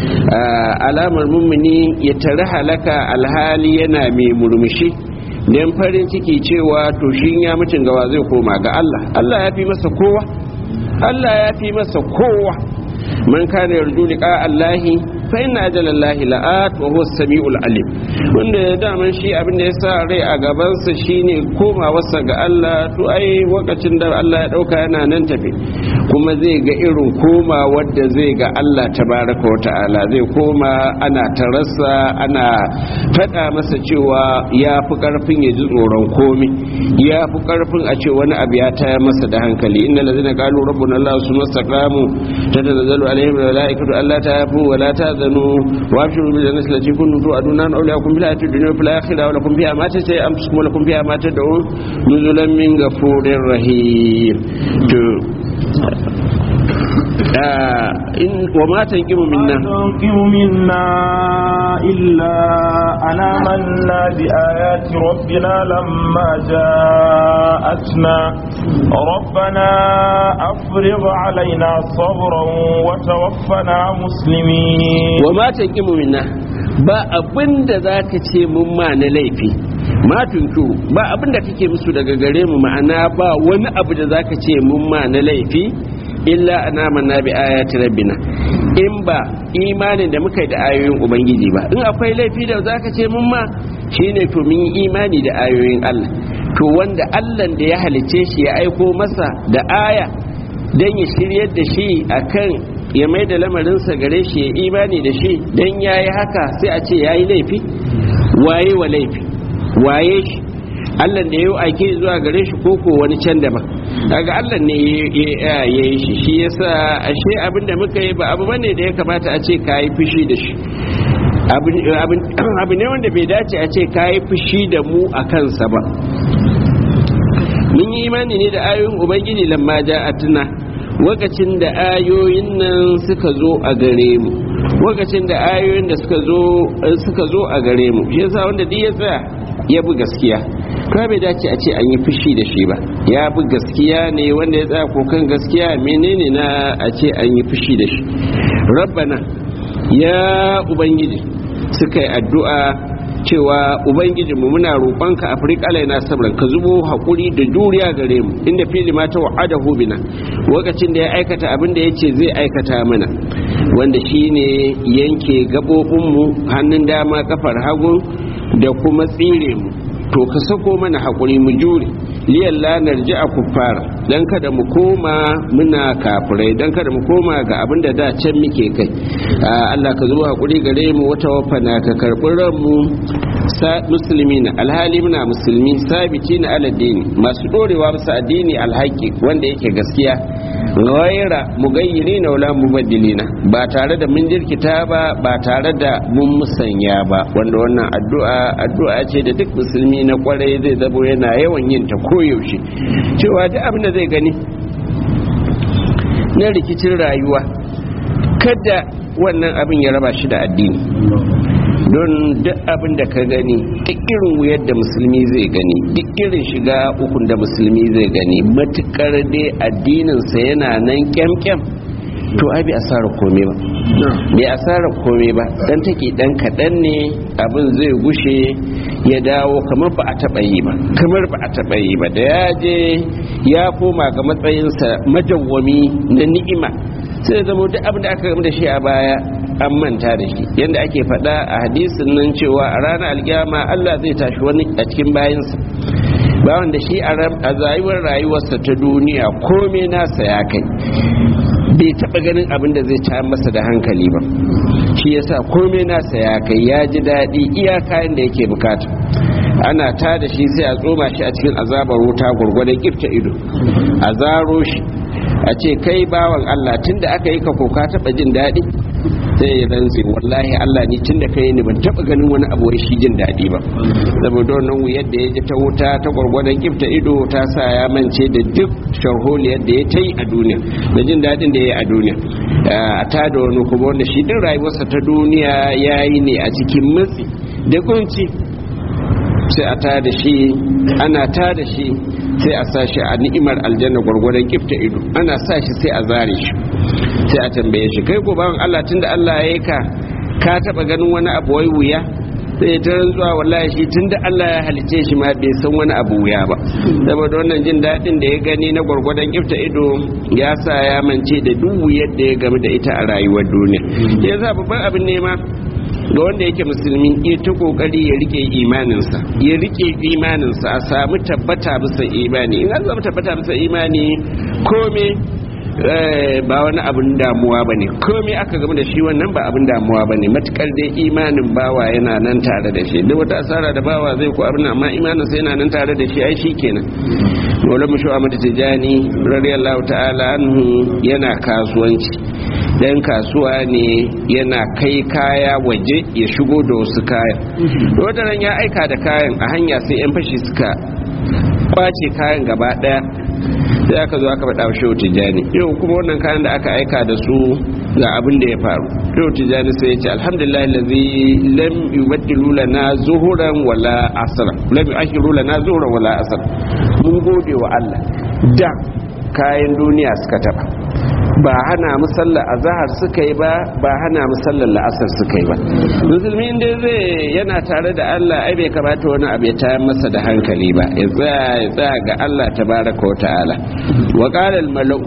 alamar mumini ya tare halaka alhali yana mai murmushi dan farin ciki cewa to shi ya mutum gawa zai koma ga Allah Allah ya fi masa kowa Allah ya fi masa kowa man kana yarju liqa Allahi fa inna ajalallahi la'at wa huwa as-sami'ul alim wanda ya daman shi abin da ya sa rai a gaban sa shine komawarsa ga Allah to ai lokacin da Allah ya dauka yana nan tafe kuma zai ga irin koma wadda zai ga Allah tabaraka wa ta'ala zai koma ana tarasa ana faɗa masa cewa ya fi karfin ya ji tsoron komi ya fi karfin a ce wani abu ya taya masa da hankali inna lazina qalu rabbuna Allah summa istaqamu tatanazzalu alaihim malaikatu alla ta'afu wa la ta'zanu wa abshiru bil jannati allati kuntum tu'aduna awliyakum bil hayatid dunya wa fil akhirati wa lakum fiha ma tasai anfusukum wa lakum fiha ma tad'un nuzulan min ghafurir rahim to وما تنقم منا تنقم منا إلا أن آمنا بآيات ربنا لما جاءتنا ربنا أفرغ علينا صبرا وتوفنا مسلمين وما تنقم منا ba abin da za ka ce mun ma na laifi ma tunku ba abin da kake musu daga gare mu ma'ana ba wani abu da za ka ce mun ma na laifi illa ana manna bi ayati rabbina in ba imanin da muka yi da ayoyin ubangiji ba in akwai laifi da zaka ce mun ma shine to mun yi imani da ayoyin Allah to wanda Allah da ya halice shi ya aiko masa da aya dan ya shiryar da shi akan ya mai da lamarinsa gare shi ya imani da shi dan yayi haka sai a ce yayi laifi waye wa laifi waye shi Allah da ya aike zuwa gare shi koko wani can daban daga Allah ne ya yi shi shi yasa ashe abin da muka yi ba abu bane da ya kamata a ce ka yi fushi da shi abu ne wanda bai dace a ce ka yi fushi da mu a kansa ba mun yi imani ne da ayoyin ubangiji lamma ja'atuna lokacin da ayoyin nan suka zo a gare mu lokacin da ayoyin da suka zo suka zo a gare mu shi yasa wanda duk ya tsaya ya bi gaskiya ka bai dace a ce an yi fushi da shi ba ya bi gaskiya ne wanda ya tsaya kokan gaskiya menene na a ce an yi fushi da shi rabbana ya ubangiji suka yi addu'a cewa ubangijinmu muna roƙonka afirka alaina sabran ka zubo haƙuri da juriya gare mu inda fili ma ta wa'ada bina lokacin da ya aikata abin da ya ce zai aikata mana wanda shine yanke gaɓoɓinmu hannun dama kafar hagu da kuma tsire mu to ka sako mana haƙuri mu jure liyan lanar ji a kuffar don kada mu koma muna kafirai don kada mu koma ga abin da da can muke kai Allah ka zuwa hakuri gare mu wata wafana ka karɓi ranmu musulmi na alhali muna musulmi sabiti na aladini masu ɗorewa musu addini alhaki wanda yake gaskiya ghaira mugayyiri na wala mubaddilina ba tare da mun jirkita ba ba tare da mun musanya ba wanda wannan addu'a addu'a ce da duk musulmi na kwarai zai zabo yana yawan yin ta koyaushe cewa duk abin da zai gani na rikicin rayuwa kada wannan abin ya raba shi da addini don duk abin da ka gani duk irin wuyar da musulmi zai gani duk irin shiga ukun da musulmi zai gani matukar dai addininsa yana nan kyamkyam to ai bai asarar kome ba bai asarar kome ba dan take dan kaɗan ne abin zai gushe ya dawo kamar ba a taɓa yi ba kamar ba a taɓa yi ba da ya je ya koma ga matsayinsa majawwami na ni'ima sai zama duk abin da aka gama da shi a baya an manta da shi yadda ake faɗa a hadisin nan cewa a ranar alkiyama Allah zai tashi wani a cikin bayansa bawan da shi a zayuwar rayuwarsa ta duniya komai nasa ya kai bai taɓa ganin abin da zai ta masa da hankali ba shi yasa komai nasa ya kai ya ji daɗi iya kayan da yake bukata ana ta da shi sai a tsoma shi a cikin azabar wuta gwargwadon kifta ido a zaro shi a ce kai bawan Allah tun da aka yi ka koka taɓa jin daɗi sai ya rantse wallahi Allah ni tun da kai ni ban taɓa ganin wani abu shi jin daɗi ba saboda wannan wuyar da ya ji ta wuta ta gwargwadon kifta ido ta sa ya mance da duk sharholiyar da ya ta yi a duniya da jin daɗin da ya yi a duniya a ta da wani kuma wanda shi din rayuwarsa ta duniya ya yi ne a cikin matsi da kunci sai a ta da shi ana ta da shi sai a sa shi a ni'imar aljanna gwargwadon kifta ido ana sa shi sai a zare shi sai a tambaye shi kai ko bawan Allah tunda Allah ya yi ka ka taba ganin wani abu wai wuya sai ta rantsuwa wallahi shi tunda Allah ya halice shi ma bai san wani abu wuya ba saboda wannan jin daɗin da ya gani na gwargwadon kifta ido ya sa ya mance da duk wuyar da ya game da ita a rayuwar duniya yasa babban abin nema ga wanda yake musulmi ya ta kokari ya rike imaninsa ya rike imaninsa a samu tabbata bisa imani in an samu tabbata bisa imani kome ba wani abin damuwa ba ne kome aka gama da shi wannan ba abin damuwa ba ne matukar dai imanin bawa yana nan tare da shi duk wata asara da bawa zai ku abin amma imaninsa yana nan tare da shi ai shi kenan wala mu shu'a mata tijani radiyallahu ta'ala anhu yana kasuwanci dan kasuwa ne yana kai kaya waje ya shigo da wasu kayan wataran ya aika da kayan a hanya sai yan fashi suka kwace kayan gaba daya sai aka zo aka faɗa wa shehu tijjani yau kuma wannan kayan da aka aika da su ga abin da ya faru shehu tijjani sai ya ce alhamdulillah lazi lam yubaddilu lana zuhuran wala asra lam yu'akhiru lana zuhuran wala asra mun gode wa Allah da kayan duniya suka taba ba hana musallar azahar suka yi ba ba hana musallar la'asar suka yi ba musulmi inda zai yana tare da Allah ai bai kamata wani abu ya tayar masa da hankali ba ya tsaya ya tsaya ga Allah tabaraka wa ta'ala wa qala al malau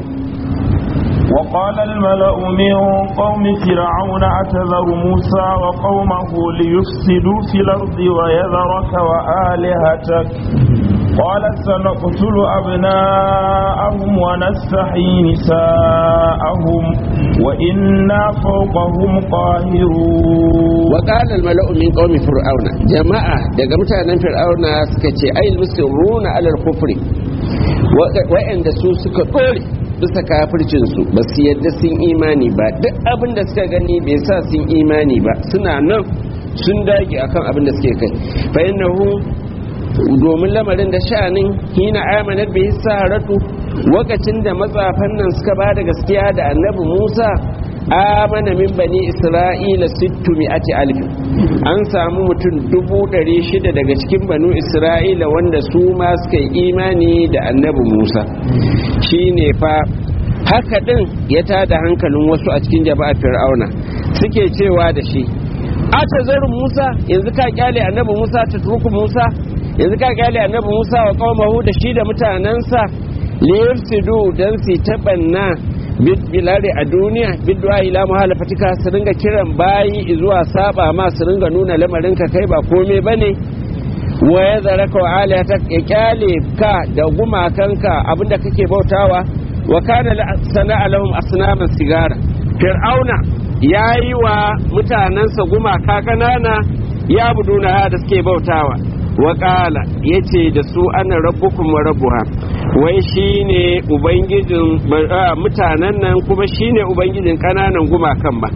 وقال الملأ من قوم فرعون أتذر موسى وقومه ليفسدوا في الأرض ويذرك وآلهتك قال سنقتل أبناءهم ونستحيي نساءهم وإنا فوقهم قاهرون وقال الملأ من قوم فرعون جماعة daga mutanen fir'auna suka ce ai musirruna alal kufri wa'anda su suka dore bisa kafircinsu ba su yadda sun imani ba duk abin da suka gani bai sa sun imani ba suna nan sun dage akan abin da suke kai fa innahu domin lamarin da sha'anin hina amanar bai saharatu lokacin da matsafan nan suka ba da gaskiya da annabi musa amana min bani isra'ila sittu mi'ati alif an samu mutum dubu ɗari shida daga cikin banu isra'ila wanda su ma suka yi imani da annabi musa shine fa haka ɗin ya tada hankalin wasu a cikin jama'a fir'auna suke cewa da shi a tazarin musa yanzu ka kyale annabi musa ta turku musa yanzu ka kyale annabi musa wa qaumahu da shi da mutanansa liyafsidu dan su tabanna bilare a duniya bidwa ila muhalafatika su ringa kiran bayi zuwa saba ma su ringa nuna lamarin ka kai ba kome bane wa ya zaraka wa aliyata ya kyale ka da gumakanka abinda kake bautawa wa kana sana'a lahum asnaman sigara fir'auna yayi wa mutanansa gumaka kanana ya buduna da suke bautawa wa qala yace da su ana rabbukum wa rabbuha wai shine ubangijin mutanen nan kuma shine ubangijin kananan gumakan ba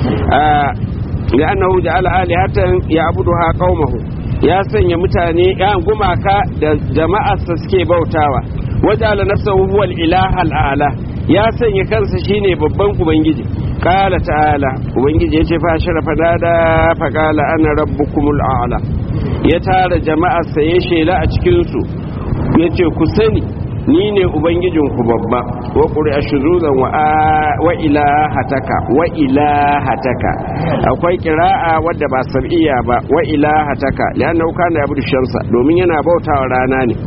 ya annahu ja'ala alihatan ya'buduha qaumahu ya sanya mutane ya gumaka da jama'arsa suke bautawa wajala nafsahu huwal ilaha al'ala ya sanya kansa shine babban ubangiji qala ta'ala ubangiji yace fa sharafa dada fa qala ana rabbukumul a'la ya tara jama'arsa ya shela a cikin su yace ku sani ni ne ubangijinku babba wa ƙuri'a shuzuzan wa ilahataka wa ilahataka akwai kira'a wadda ba sab'iyya ba wa ilahataka lianna kana yabudu shamsa domin yana bautawa rana ne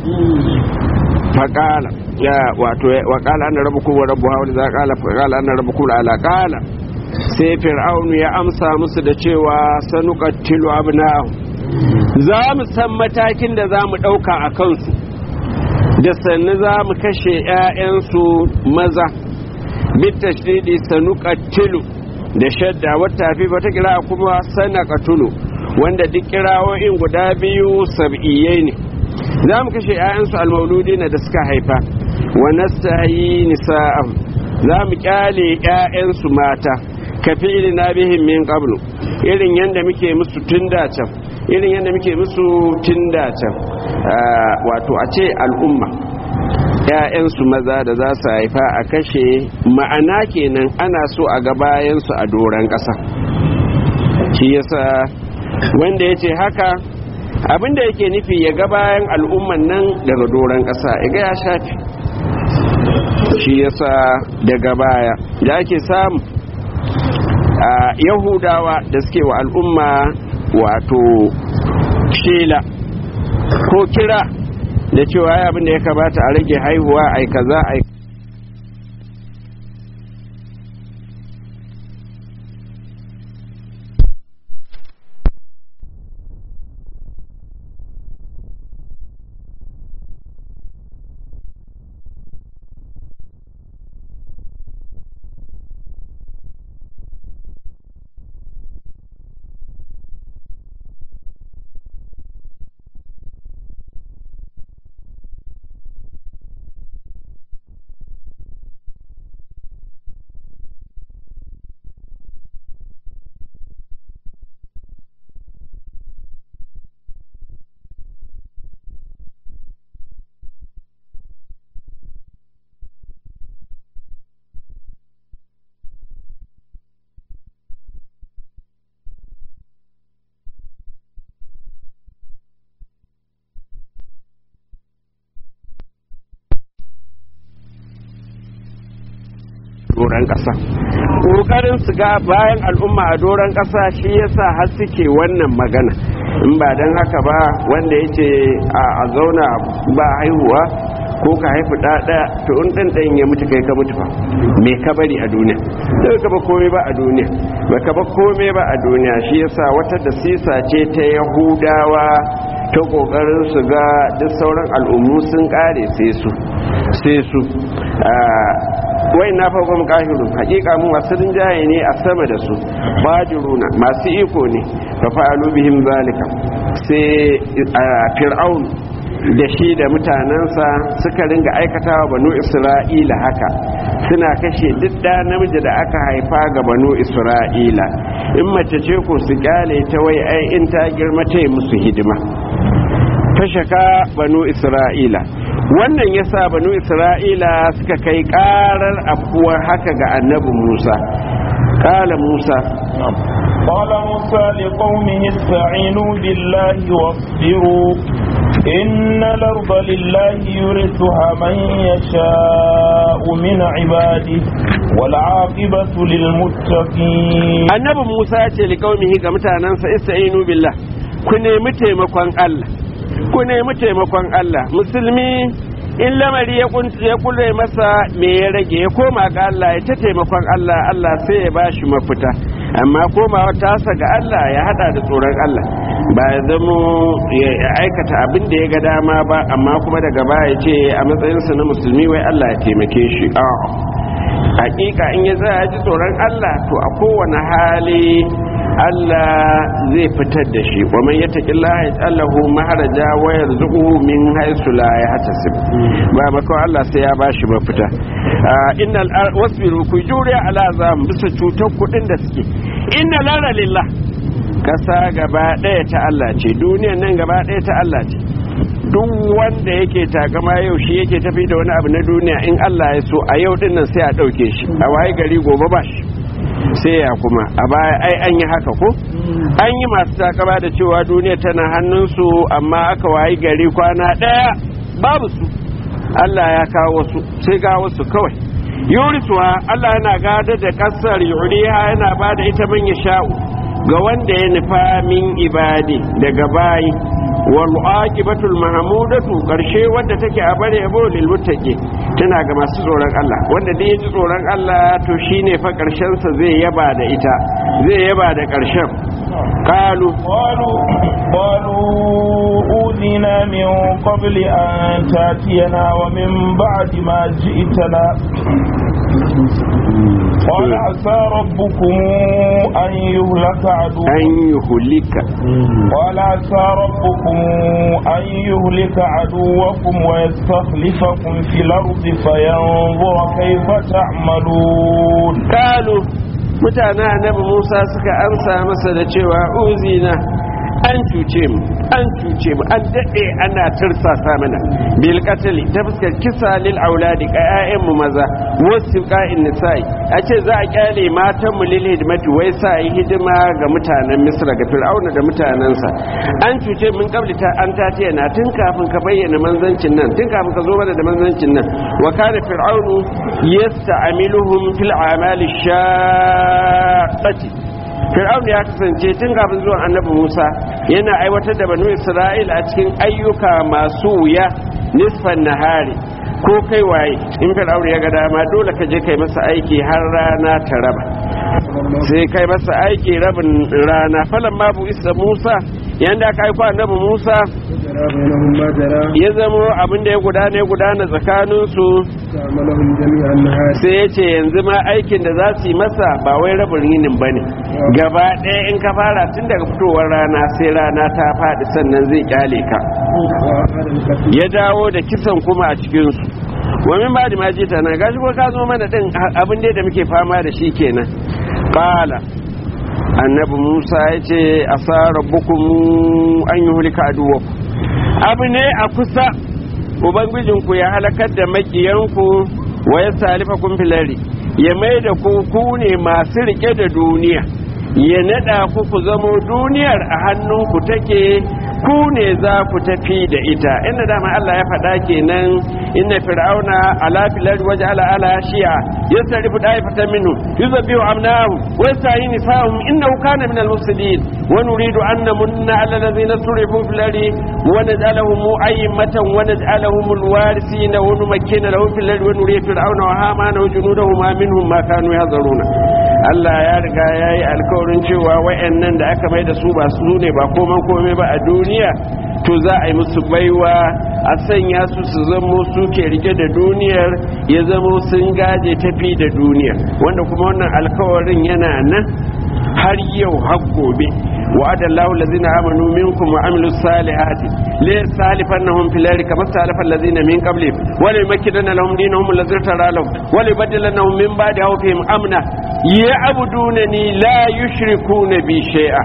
faqala ya wato wa qala anna rabbukum wa rabbuha wa idza qala faqala anna rabbukum ala qala sai fir'aunu ya amsa musu da cewa sanuqattilu abna'ahu za mu san matakin da za mu ɗauka a kansu da sannu za mu kashe 'ya'yansu maza bitta shidi sanu katilu da shadda wata fi wata kira kuma sana katulu wanda duk kirawoyin guda biyu sab'iyyai ne za mu kashe 'ya'yansu almauludi na da suka haifa wa nastahi nisa'am za mu kyale 'ya'yansu mata ka fi na bihim min qablu irin yadda muke musu tun da can irin yadda muke musu tun da can wato a ce al'umma ‘ya'yansu maza da za su haifa a kashe ma'ana kenan ana so a ga bayansu a doron ƙasa shi yasa wanda ya ce haka abinda yake nufi ya ga bayan al'umman nan daga doron ƙasa ya ga ya shafi shi yasa daga baya da ake samu a yahudawa da suke wa al'umma wato shela ko kira da cewa ya abin da ya kamata a rage haihuwa ai kaza ai doron ƙasa ƙoƙarin su ga bayan al'umma a doron ƙasa shi yasa har suke wannan magana in ba don haka ba wanda ya ce a zauna ba haihuwa ko ka haifi ɗaɗa to in ɗan ɗan ya mutu kai ka mutu ba me ka bari a duniya da ka ba komai ba a duniya ba ka ba komai ba a duniya shi yasa wata da sisa ce ta yahudawa ta kokarin su ga duk sauran al'ummu sun kare sai su sai su wai na fa gwam kahiru hakika mu masu rinjaye ne a sama da su bajiruna masu iko ne fa fa'alu bihim zalika sai fir'aun da shi da mutanensa suka ringa aikatawa banu isra'ila haka suna kashe duk da namiji da aka haifa ga banu isra'ila in mace ce ko su kyale ta wai ai in ta girma ta yi musu hidima fashaka banu isra'ila wannan ya sa banu isra'ila suka kai karar afuwar haka ga annabi musa kala musa قال موسى لقومه استعينوا بالله واصبروا إن الأرض لله يرثها من يشاء من عباده والعاقبة للمتقين annabi musa ya ce liƙaumihi ga mutanensa ista'inu billah ku nemi taimakon allah ku nemi taimakon allah musulmi in lamari ya kule masa me ya rage ya koma ga allah ya ta taimakon allah allah sai ya bashi mafita amma komawa tasa ga allah ya hada da tsoron allah ba ya zamo ya aikata abin da ya ga dama ba amma kuma daga baya ce a matsayinsa na musulmi wai Allah ya taimake shi a'a hakika in ya tsaya ji tsoron Allah to a kowane hali Allah zai fitar da shi wa man yattaqillaha yaj'alhu maharaja wa yarzuquhu min haythu la yahtasib ba maka Allah sai ya bashi mafita innal wasbiru ku juriya ala zam bisa cutar kudin da suke inna lara lillah kasa gaba daya ta Allah ce duniyar nan gaba daya ta Allah ce duk wanda yake takama yau shi yake tafi da wani abu na duniya in Allah ya so a yau din nan sai a dauke shi a waye gari gobe ba shi sai ya kuma a baya ai an yi haka ko an yi masu takama da cewa duniya tana hannunsu amma aka wayi gari kwana ɗaya babu su Allah ya kawo su sai ga wasu kawai yurisuwa Allah yana gada da ƙasar yuriha yana ba da ita man ya sha'u ga wanda ya nufa min ibadi daga bayi wal aqibatul mahmudatu karshe wanda take a bare yabo lil muttaqi tana ga masu tsoron Allah wanda dai yaji tsoron Allah to shine fa karshen sa zai yaba da ita zai yaba da karshen qalu qalu qalu udina min qabli an tatiyana wa min ba'di ma ji'tana قال عسى ربكم أن يهلك عدوكم أن يهلك قال عسى ربكم أن يهلك عدوكم ويستخلفكم في الأرض فينظر كيف تعملون قالوا mutane annabi Musa suka amsa masa da cewa uzina an cuce mu an cuce mu an daɗe ana tursasa mana bil qatli ta fuskar kisa lil auladi ga ƴaƴan mu maza wasu qa'in nisa'i a ce za a kyale matan mu lil hidmati wai sa yi hidima ga mutanen Misra ga Fir'auna da mutanensa an cuce mun kabli ta an ta ce na tun kafin ka bayyana manzancin nan tun kafin ka zo mana da manzancin nan wa kana fir'aunu yasta'miluhum fil a'mali shaqqati fir'aun ya kasance tun kafin zuwan annabi musa yana aiwatar da banu isra'il a cikin ayyuka masu wuya nisfan nahari ko kai waye in fir'aun ya ga dama dole ka je kai masa aiki har rana ta raba sai kai masa aiki rabin rana falan ma bu isa musa yanda aka aiko annabi musa ya zama abin da ya gudana ya gudana tsakaninsu sai ya ce yanzu ma aikin da za su yi masa ba wai rabin yinin ba ne gaba ɗaya in ka fara tun daga fitowar rana sai rana ta faɗi sannan zai kyale ka ya dawo da kisan kuma a cikinsu wamin ba da majita na gashi ko ka zo mana ɗin abin da muke fama da shi kenan ƙala annabi musa ya ce a sa rabbukum an yi hulika aduwaku abu ne a kusa ubangijinku ya halakar da makiyanku wa ya salifa kun filari ya mai da ku ku ne masu rike da duniya ya nada ku ku zamo duniyar a hannunku take ku ne za ku tafi da ita inda dama Allah ya faɗa kenan inna fir'auna ala filari waje ala ala shi'a yasrifu daifatan minhu yuzabbihu amnahu wa yastahi nisahum innahu kana min al-mufsidin wa nuridu an namunna ala alladhina surifu fil ardi wa naj'alahum a'immatan wa naj'alahum al-warithina wa numakkina lahum fil ardi wa nuridu fir'auna wa hamana wa junudahum minhum ma kanu yahzaruna Allah ya riga ya yi alkawarin cewa wayannan da aka mai da su ba su ne ba koman komai ba a duniya to za a yi musu baiwa a sanya su su zamo su ke rike da duniyar ya zamo sun gaje tafi da duniyar wanda kuma wannan alkawarin yana nan har yau har gobe وعد الله الذين آمنوا منكم وعملوا الصالحات ليستالفنهم في الأرض كما استالف الذين من قبلهم وليمكنن لهم دينهم الذي ارتضى لهم وليبدلنهم من بعد خوفهم أمنا يعبدونني لا يشركون بي شيئا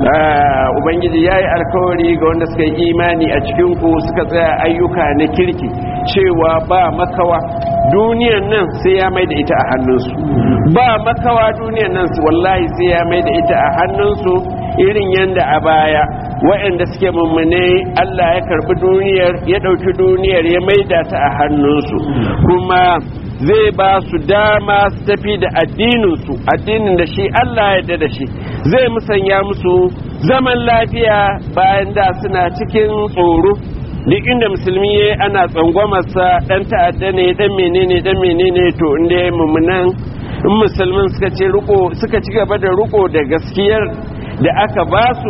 ubangiji ya yi alkawari ga wanda suka yi imani a cikinku suka tsaya ayyuka na kirki cewa ba makawa duniyan nan sai ya mai da ita a hannunsu ba makawa duniyan nan wallahi sai ya mai da ita a hannunsu irin yadda a baya waɗanda suke mummune Allah ya karbi duniyar ya ɗauki duniyar ya maida ta a hannunsu kuma zai ba su dama su tafi da addininsu addinin da shi Allah ya da shi zai musanya musu zaman lafiya bayan da suna cikin tsoro duk inda musulmi ya ana tsangwamarsa dan ta'adda ne dan menene dan menene to inda ya mummunan in musulmin suka ce riko suka ci gaba da riko da gaskiyar da aka ba su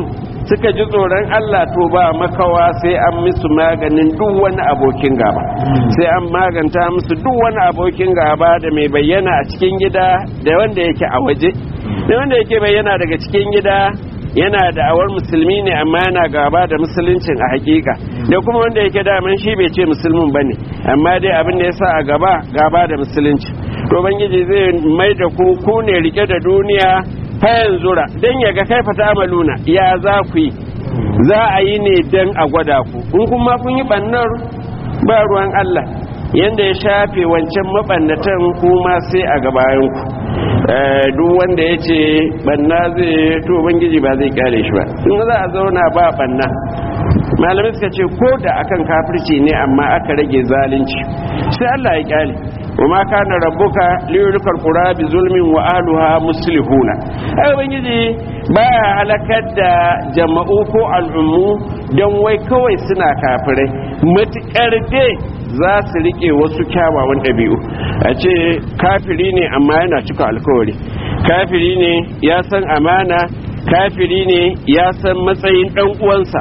suka ji tsoron Allah to ba makawa sai an musu maganin duk wani abokin gaba sai an maganta musu duk wani abokin gaba da mai bayyana a cikin gida da wanda yake a waje da wanda yake bayyana daga cikin gida yana da awar musulmi ne amma yana gaba da musuluncin a hakika da kuma wanda yake daman shi bai ce musulmin ba ne amma dai abin da ya sa a gaba gaba da musulunci to bangiji zai mai da ku ku ne rike da duniya fayan zura don ya ga kaifa ta amaluna ya za ku yi za a yi ne don a gwada ku in kuma kun yi bannar ba ruwan Allah yanda ya shafe wancan mabannatan kuma sai a gabayanku duk wanda ya ce banna zai to bangiji ba zai kare shi ba in za a zauna ba banna malamai suka ce ko da akan kafirci ne amma aka rage zalunci sai Allah ya kyale وما كان ربك ليهلك القرى بظلم واهلها مصلحون ai ubangiji baya halakar da jama'u ko al'ummu don wai kawai suna kafirai matukar dai za su rike wasu kyawawan ɗabi'u a ce kafiri ne amma yana cika alkawari kafiri ne ya san amana kafiri ne ya san matsayin ɗan uwansa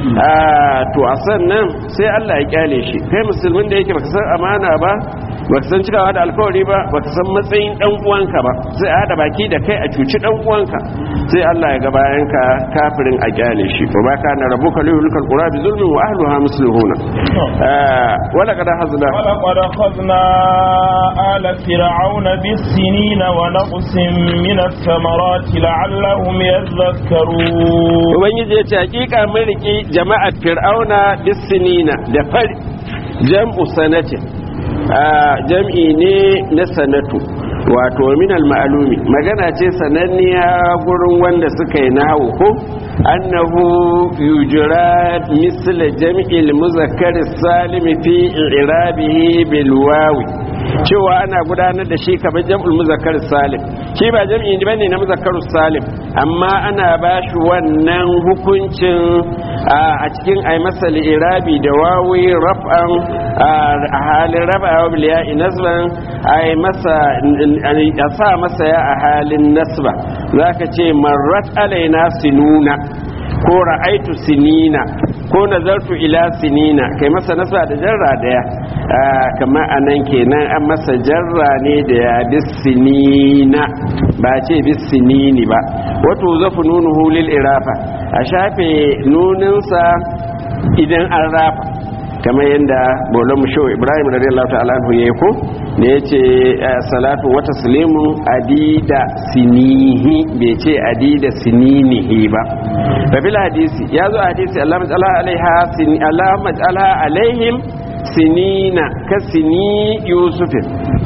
to a sannan sai Allah ya kyale shi kai musulmin da yake baka san amana ba baka san cikawa da alkawari ba baka san matsayin dan uwanka ba sai a hada baki da kai a cuci dan uwanka sai Allah ya ga bayan ka kafirin a kyale shi wa ba kana rabbuka liyulkal qura bi zulmin wa ahliha muslihuna wala qad hazna wala qad akhadna ala fir'auna bis sinina wa naqsin min ath-thamarati la'allahum yadhakkarun ubangiji ya ce hakika mun riki jama'ar fir'auna bis sinina da fari jam'u sanatin jam'i ne na sanatu wato minal ma'alumi magana ce sananniya gurin wanda suka yi nahu ko annahu yujra misla jam'il muzakkar salimi fi irabihi bil wawi cewa ana gudanar da shi kamar jam'ul muzakkar salim shi ba jam'i ne bane na muzakkar salim amma ana ba shi wannan hukuncin a cikin ai masa irabi da wawi raf'an a halin raba wa biliya nasban ai masa a sa masa ya a halin nasba zaka ce marrat alaina sinuna ko ra'aitu sinina ko nazartu ila sinina kai masa nasa da jarra daya kamar anan kenan an masa jarra ne da ya bisinina ba ce bisinini ba wato zafu nunuhu lil irafa a shafe nuninsa idan an rafa kamar yadda bolan musho ibrahim radiyallahu ta'ala anhu yayi ko da yace salatu wa taslimu adida sinihi bai ce adida sininihi ba fa bil hadisi yazo hadisi Allah majalla alaiha sin Allah majalla alaihim sinina ka sini yusufin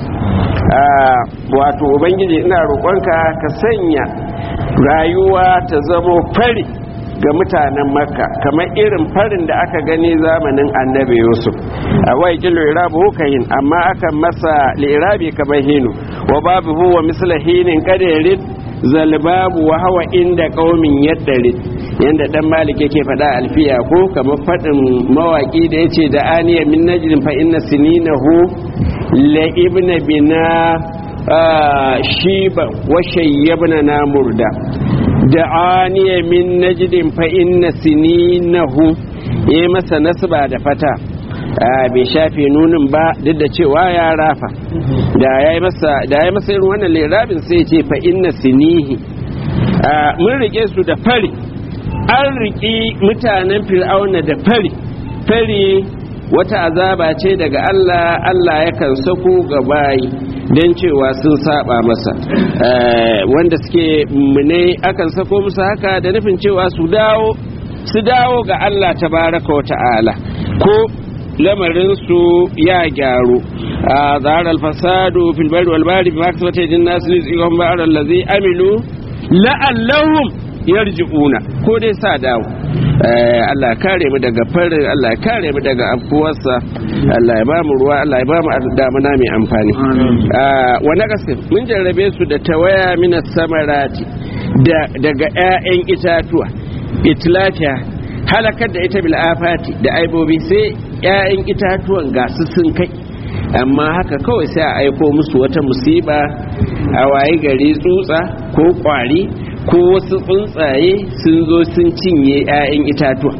wato ubangiji ina roƙonka ka sanya rayuwa ta zamo fari ga mutanen makka kamar irin farin da aka gani zamanin annabi yusuf a wai kilo irabu hukayin amma aka masa lirabi kamar hinu wa babu huwa misla hinin kadarin zalbabu wa hawa inda qaumin yaddari yanda dan malik yake faɗa alfiya ko kamar faɗin mawaki da yace da aniya min najdin fa inna sininahu la ibna bina shiba wa shayyabna na murda da aniya min najdin fa inna sininahu ya masa nasba da fata bai shafe nunin ba duk da cewa ya rafa da ya yi masa irin wannan lirabin sai ce fa inna sinihi mun rike su da fari an riki mutanen fir'auna da fari fari wata azaba ce daga Allah Allah yakan sako ga bayi don cewa sun saba masa wanda suke mune akan sako musu haka da nufin cewa su dawo su dawo ga Allah tabaraka wa ta'ala ko lamarinsu ya gyaru a zahar alfasadu fil bari wal bari bi maksa wata jin nasu ne tsikon ba'ar allazi amilu la'allahum yarji'una ko dai sa dawo Allah ya kare mu daga farin Allah ya kare mu daga afkuwarsa Allah ya ba mu ruwa Allah ya ba mu damuna mai amfani wa naqasin mun jarrabe su da tawaya min samarati daga 'ya'yan itatuwa itlafiya halakar da ita bil afati da aibobi sai 'ya'yan itatuwan gasu sun kai amma haka kawai sai a aiko musu wata musiba a waye gari tsutsa ko kwari ko wasu tsuntsaye sun zo sun cinye 'ya'yan itatuwa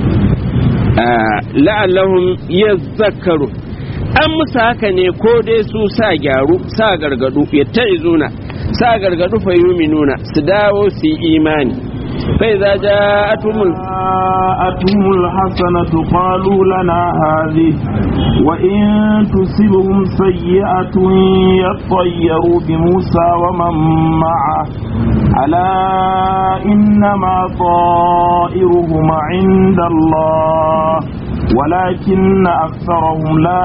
la'allahum yazakkaru an musu haka ne ko dai su sa gyaru sa gargadu ya ta'izuna sa gargadu fa nuna su dawo su yi imani fai za ja atumul جاءتهم الحسنة قالوا لنا هذه وإن تصبهم سيئة يطيروا بموسى ومن معه ألا إنما طائرهم عند الله ولكن أكثرهم لا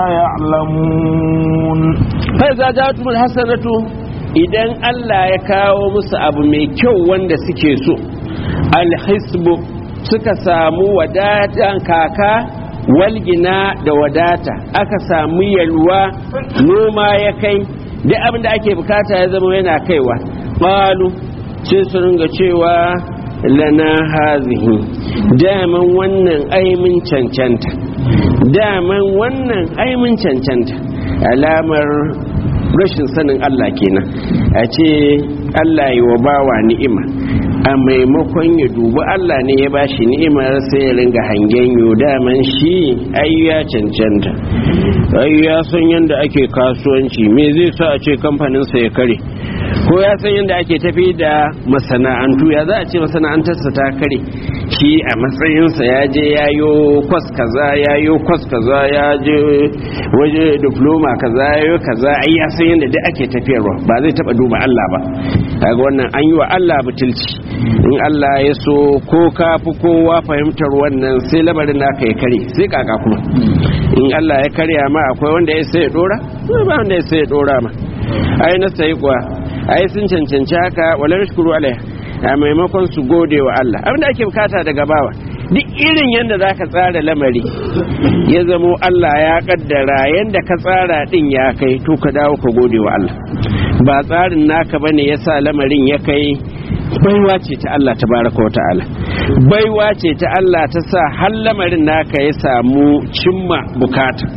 يعلمون فإذا جاءتهم الحسنة idan Allah ya kawo musu abu mai kyau wanda suke so alhisbu suka samu wadatan kaka walgina da wadata aka samu yalwa noma ya kai duk abin da ake bukata ya zama yana kaiwa ƙwalu sai su ringa cewa lana hazihi daman wannan aimin cancanta daman wannan aimin cancanta alamar rashin sanin Allah kenan a ce Allah yi wa bawa ni'ima a maimakon ya dubi Allah ne ya bashi ni'imar sai ya ringa hangen yo daman shi ai ya cancanta ai ya san yadda ake kasuwanci me zai sa a ce kamfaninsa ya kare ko ya san yadda ake tafi da masana'antu ya za a ce masana'antarsa ta kare shi a matsayinsa ya je ya yo kwas kaza ya yo kwas kaza ya je waje diploma kaza ya yo kaza ai ya san yadda duk ake tafiyarwa ba zai taba duba Allah ba kaga wannan an yi wa Allah butulci in Allah ya so ko ka fi kowa fahimtar wannan sai lamarin naka ya kare sai kaka kuma in Allah ya karya ma akwai wanda ya sai ya dora ba wanda ya sai ya dora ma ai na sai kuwa ai sun cancanci haka wala shukuru alaiha a maimakon su gode wa Allah abin da ake bukata daga bawa duk irin yadda za ka tsara lamari ya zamo Allah ya kaddara yadda ka tsara din ya kai to ka dawo ka gode wa Allah ba tsarin naka bane ya sa lamarin ya kai baiwa ce ta Allah tabaraka wa ta'ala baiwa ce ta Allah ta sa har lamarin naka ya samu cimma bukata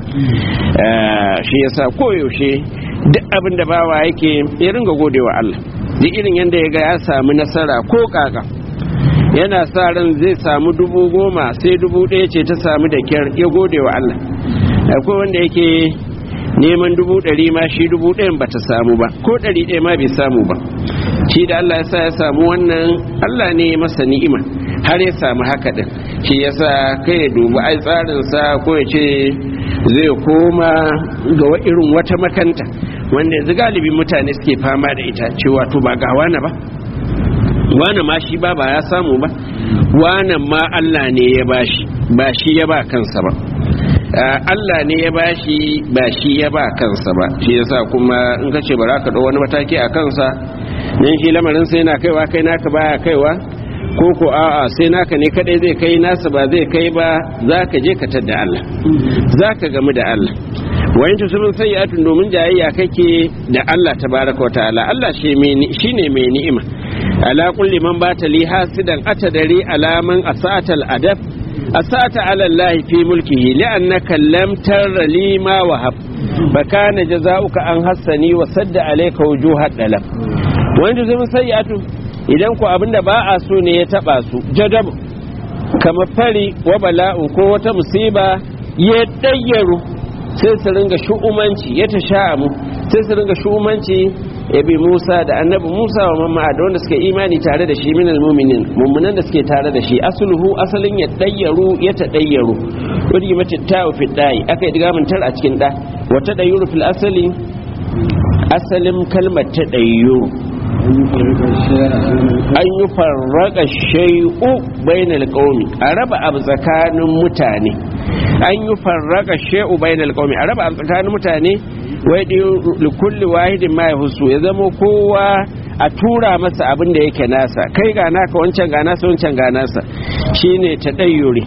shi yasa koyaushe duk abin da bawa yake ya ringa gode wa Allah duk irin yadda ya ga ya samu nasara ko kaka yana sa ran zai samu dubu goma sai dubu ɗaya ce ta samu da kyar ya gode wa Allah akwai wanda yake neman dubu ɗari ma shi dubu ɗayan ba ta samu ba ko ɗari ɗaya ma bai samu ba shi da Allah ya sa ya samu wannan Allah ne masa ni'ima har ya samu haka din shi yasa kai ya dubi ai tsarinsa ko ya ce zai koma ga irin wata makanta wanda yanzu galibin mutane suke fama da ita cewa to ba ga wani ba wani ma shi ba ba ya samu ba wani ma Allah ne ya bashi ba shi ya ba kansa ba Allah ne ya bashi ba shi ya ba kansa ba shi yasa kuma in ka ce ba za ka ɗau wani mataki a kansa dan shi lamarin sai na kaiwa kai naka baya kaiwa ko ko a'a sai naka ne kadai zai kai nasa ba zai kai ba za ka je ka tadda Allah za ka gamu da Allah wayan tusubin sayyatun domin jayayya kake da Allah tabaraka wa ta'ala Allah shine mai ni'ima ala kulli man bata li hasidan atadari alaman asatal adab asata ala Allah fi mulkihi li'annaka lam tarra li ma wahab fa kana jazaa'uka an hassani wa sadda alayka wujuhad dalab wayan tusubin sayyatun idan ku abinda ba a so ne ya taba su jadabu kamar fari wa bala'u ko wata musiba ya dayyaru sai su ringa shu'umanci ya ta sha'amu sai su ringa shu'umanci ya bi Musa da annabi Musa wa mamma da wanda suke imani tare da shi minal mu'minin mummunan da suke tare da shi asluhu asalin ya dayyaru ya ta dayyaru wadi mace ta'u fi dai aka yi digamin tar a cikin da wata dayyuru fil asali asalin kalmar ta dayyuru an yi farraka shai'u bainal qaumi a raba abu tsakanin mutane an yi farraka shai'u bainal qaumi a raba abu tsakanin mutane wai da kulli wahidin ma yahusu ya zama kowa a tura masa abin da yake nasa kai ga naka wancan ga nasa wancan ga nasa shine ta dayyure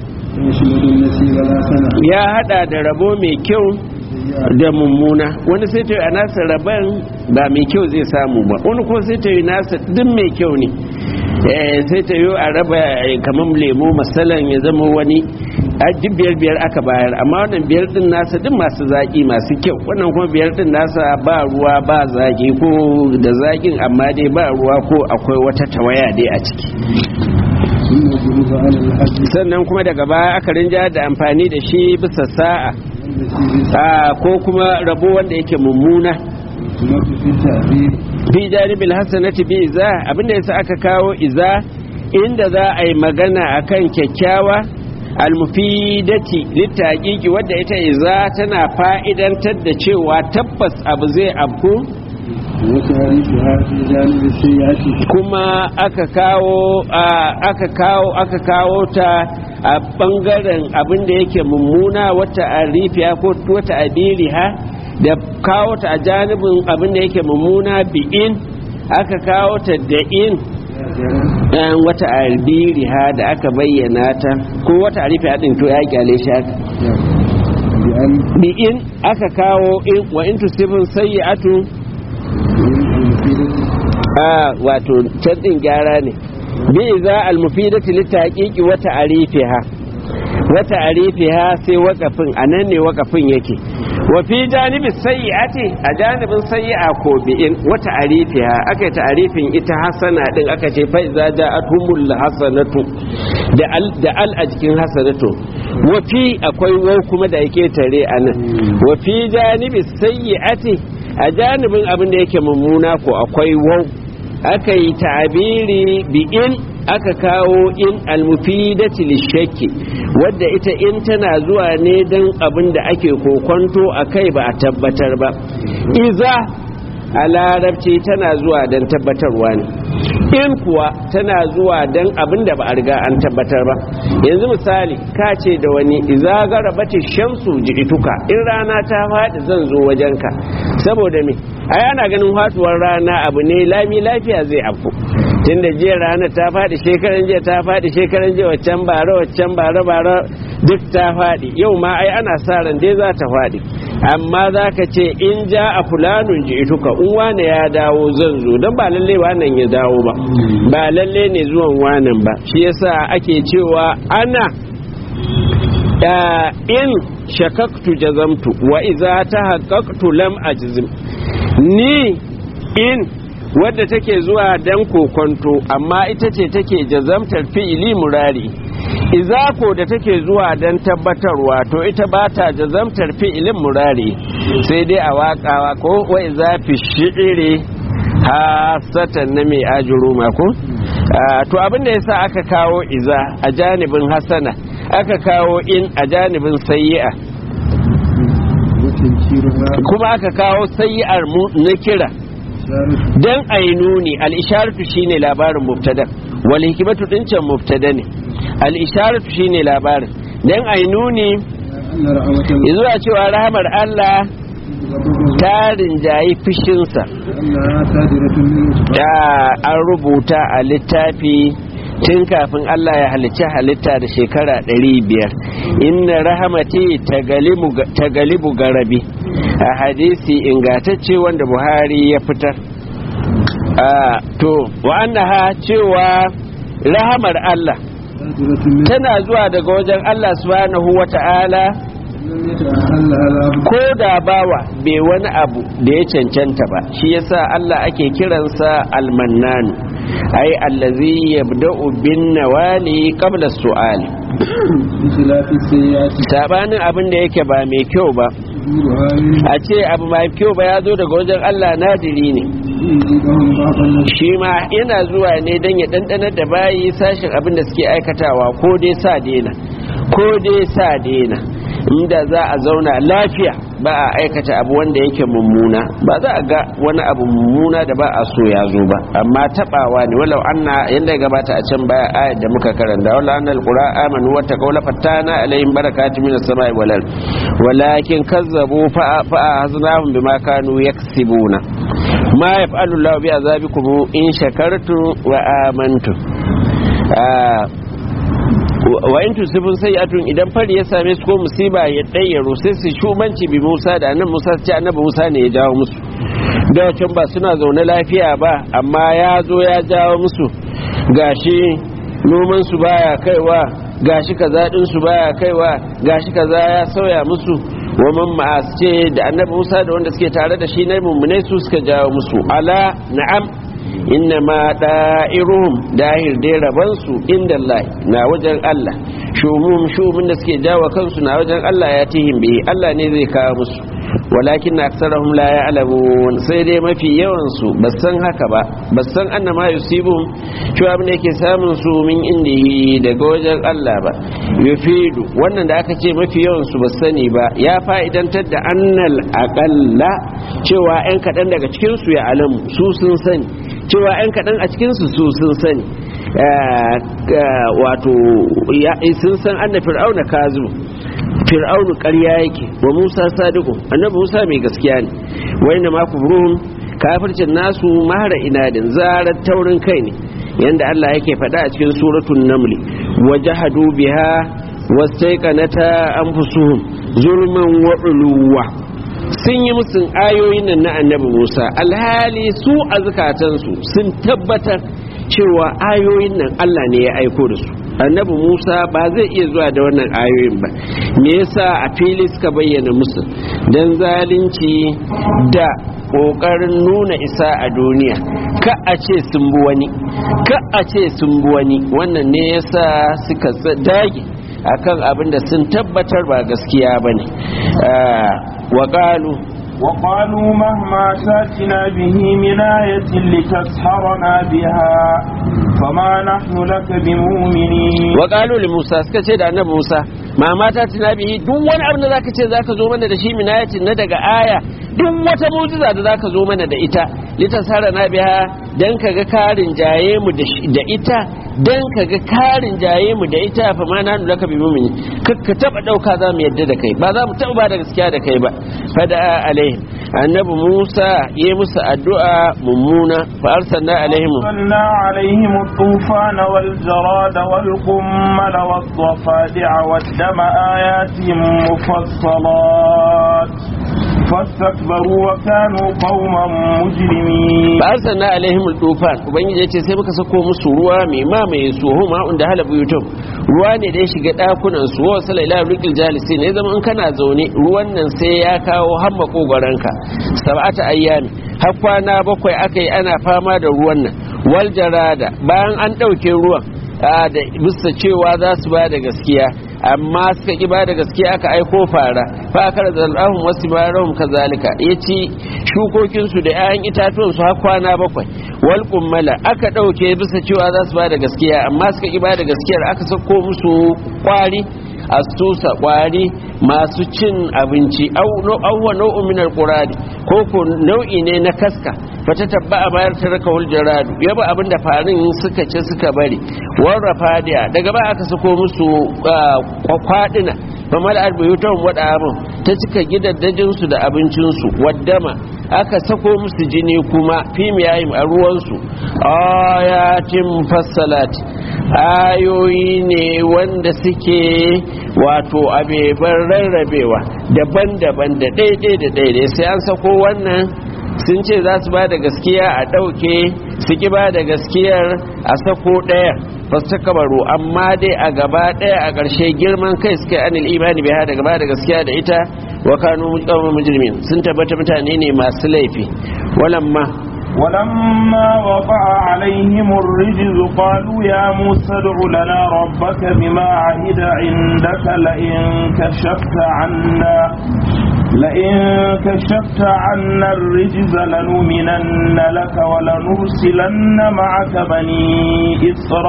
ya hada da rabo mai kyau da mummuna wani sai ta yi a nasa rabon ba mai kyau zai samu ba wani kuma sai ta yi nasa duk mai kyau ne sai ta yi a raba kamar lemo masalan ya zama wani a duk biyar biyar aka bayar amma wannan biyar din nasa duk masu zaki masu kyau wannan kuma biyar din nasa ba ruwa ba zaki ko da zakin amma dai ba ruwa ko akwai wata tawaya dai a ciki ثم جلب على الحد sannan kuma daga baya aka rinja da amfani da shi bisa sa'a التي a ko kuma rabo wanda yake mummuna تمت في التعبير fi janibil hasanati bi iza abinda yasa aka kawo iza inda za a yi magana akan kyakkyawa almufidati littaqiqi wadda ita iza tana fa'idantar da cewa tabbas abu zai abku وتعريفها في جانب السيئة kuma aka kawo a- aka kawo aka kawo ta a bangaren abin da yake mummuna wata arifiya ko wata adiriha da kawo ta a janibin abin da yake mummuna bi'in aka kawo ta da in dan wata albiriha da aka bayyana ta ko wata arifiya din to ya kyale shi haka بأن bi'in aka kawo in wa in tusibun sayyi'atu المفيدة a wato can din gyara ne bi za almufidati litaqiqi wa ta'rifiha wa ta'rifiha sai wakafin anan ne wakafin yake wa fi janibi sayyi'ati a janibin sayyi'a ko bi'in wa ta'rifiha aka yi ta'rifin ita hasana din aka ce fa iza ja'atumul hasanatu da al da al a jikin hasanatu wa fi akwai wau kuma da yake tare anan wa fi janibi sayyi'ati a janibin abin da yake mummuna ko akwai wau aka yi ta'abiri bi in aka kawo in almufidati lishakki wadda ita in tana zuwa ne don abin da ake kokonto a kai ba a tabbatar ba iza a larabci tana zuwa don tabbatarwa ne in kuwa tana zuwa don abin da ba a riga an tabbatar ba yanzu misali ka ce da wani iza garabati shamsu ji'ituka in rana ta faɗi zan zo wajenka saboda me ai ana ganin faduwar rana abu ne lami lafiya zai afku tunda jiya rana ta faɗi shekaran jiya ta faɗi shekaran jiya waccan bara waccan bara bara duk ta faɗi yau ma ai ana sa ran dai za ta faɗi amma za ka ce in ja a fulanun ji ituka in wane ya dawo zan zo don ba lalle wannan ya dawo ba ba lalle ne zuwan wanan ba shi yasa ake cewa ana da in shakaktu jazamtu wa iza ta haƙaƙtu lam ajzim ni in wadda take zuwa dan kokonto amma ita ce take jazamtar fi'ili murari izako da take zuwa dan tabbatarwa to ita ba ta jazamtar fi'ilin murari sai dai a waƙawa ko wa iza fi shi'iri hasatan na mai ajuru mako to abin da yasa aka kawo iza a janibin hasana aka kawo in a janibin sayyi'a وتنكيرها kuma aka kawo sayyi'ar mu na kira إشارة dan ainuni al-isharatu shine labarin mubtada wal hikmatu din can mubtada ne al-isharatu shine labarin dan ainuni أن رحمة الله zuwa cewa rahmar Allah غضبه ta rinjayi fishinsa أنها صادرة منه da an rubuta a littafi tun kafin Allah ya halicci halitta da shekara 500 inna rahamati ta galibu garabi a hadisi ingatacce wanda buhari ya fitar Ah, to wa'annaha cewa rahamar Allah صادرة منه tana zuwa daga wajen Allah subhanahu wa ta'ala لم يتأهل لها ko da bawa bai wani abu da ya cancanta ba shi yasa Allah ake kiransa almannanu ai allazi yabda'u bin nawali qabla su'ali بخلاف السيئات sabanin abin da yake ba mai kyau ba ظهورها من a ce abu mai kyau ba ya zo daga wajen Allah nadiri ne يجيبهم بعض الناس shi ma yana zuwa ne don ya ɗanɗanar da bayi sashen abin da suke aikatawa ko dai sa dena ko dai sa dena inda za a zauna lafiya ba a aikata abu wanda yake mummuna ba za a ga wani abu mummuna da ba a so ya zo ba amma tabawa ne walau anna yanda ya gabata a can baya ayat da muka karanta walau anna alqura amanu wa taqaw la fattana alaihim barakatun minas samai wal ard walakin kazzabu fa fa haznahum bima kanu yaksibuna ma yaf'alu Allahu bi azabikum in shakartum wa amantum Ah, wa in tusibun sayyi'atun idan fari ya same su ko musiba ya dayyaro sai su shumanci bi Musa da annabi Musa su ce annabi Musa ne ya jawo musu da can ba suna zaune lafiya ba amma ya zo ya jawo musu gashi noman su baya kaiwa gashi kaza din su baya kaiwa gashi kaza ya sauya musu wa man ma'as ce da annabi Musa da wanda suke tare da shi na mummunai su suka jawo musu ala na'am inna ma da'iruhum dahir dai rabansu inda Allah na wajen Allah shumum shumun da suke jawo kansu na wajen Allah ya tihim bi Allah ne zai kawo musu walakin aksarahum la ya'lamun sai dai mafi yawan su san haka ba basan annama yusibum shi abin da yake samun su min indihi daga wajen Allah ba yufidu wannan da aka ce mafi yawan su sani ba ya fa'idantar da annal aqalla cewa yan kadan daga cikin su ya alamu su sun sani cewa yan kadan a cikin su su sun sani wato sun san anna fir'auna kazu fir'aunu ƙarya yake wa musa sadiqu annabi musa mai gaskiya ne wa inna ma kufruhum kafircin nasu mahara inadin zarar taurin kai ne yanda Allah yake faɗa a cikin suratul naml wajahadu biha wastaiqanata anfusuhum zulman wa uluwa sun yi musun ayoyin nan na annabi Musa alhali su a zukatansu sun tabbatar cewa ayoyin nan Allah ne ya aiko da su annabi Musa ba zai iya zuwa da wannan ayoyin ba me yasa a fili suka bayyana musu dan zalunci da kokarin nuna isa a duniya ka a ce sun bi wani ka a ce sun bi wani wannan ne yasa suka dage akan abin da sun tabbatar ba gaskiya bane wa qalu وقالوا مهما تاتنا به من آية لتسحرنا بها فما نحن لك بمؤمنين وقالوا لموسى سكتي da annabi Musa mama ta tuna bihi duk wani abin da zaka ce zaka zo mana da shi min ayatin na daga aya duk wata mu'jiza da zaka zo mana da ita litasharana biha dan kaga karin jaye mu da ita dan kaga karin jaye mu da ita fa ma nanu laka bi mu'mini ka taba dauka za mu yadda da kai ba za mu taba ba da gaskiya da kai ba fada alaihim annabi Musa yi musu addu'a mummuna fa arsalna alaihim arsalna alaihim الطوفان والجراد والقمل والضفادع والدم آيات مفصلات فاستكبروا وكانوا قوما مجرمين فارسلنا عليهم الطوفان ubangiji yace sai muka sako musu ruwa mai mamaye su huma unda halabu yutum ruwa ne da ya shiga dakunan su wa sala ila rikil jalisi ne zama in kana zaune ruwan nan sai ya kawo har makogoranka sab'ata ayyami har kwana bakwai akai ana fama da ruwan nan wal jarada bayan an dauke ruwan da bisa cewa za su ba da gaskiya amma suka ki ba da gaskiya aka aiko fara fa aka da al'ahun wasu barahun kazalika ya ci shukokinsu da 'ya'yan itatuwansu har kwana bakwai wal kummala aka ɗauke bisa cewa za su ba da gaskiya amma suka ki ba da gaskiyar aka sako musu kwari astusa kwari masu cin abinci auwa nau'un minar quradi ko ko nau'i ne na kaska fata tabba a bayar ta raka wal jaradu yaba abin da farin suka ce suka bari warra fadiya daga ba aka sako musu kwadina fa mal arbiyutum wada abun ta cika gidaddajin su da abincin su waddama aka sako musu jini kuma fi miyayim a ruwan su ayatin fassalat ayoyi ne wanda suke wato abeban rarrabewa daban-daban da daidai da daidai sai an sako wannan sun ce za su ba da gaskiya a ɗauke su ki ba da gaskiyar a sako ɗaya fasu kabaru amma dai a gaba ɗaya a ƙarshe girman kai suka yi anil imani bai da gaba da gaskiya da ita wa kanu mujtama mujrimin sun tabbata mutane ne masu laifi walamma ولما وقع عليهم الرجز قالوا يا موسى ادع لنا ربك بما عهد عندك لئن كشفت عنا لئن كشفت عنا الرجز لنؤمنن لك ولنرسلن معك بني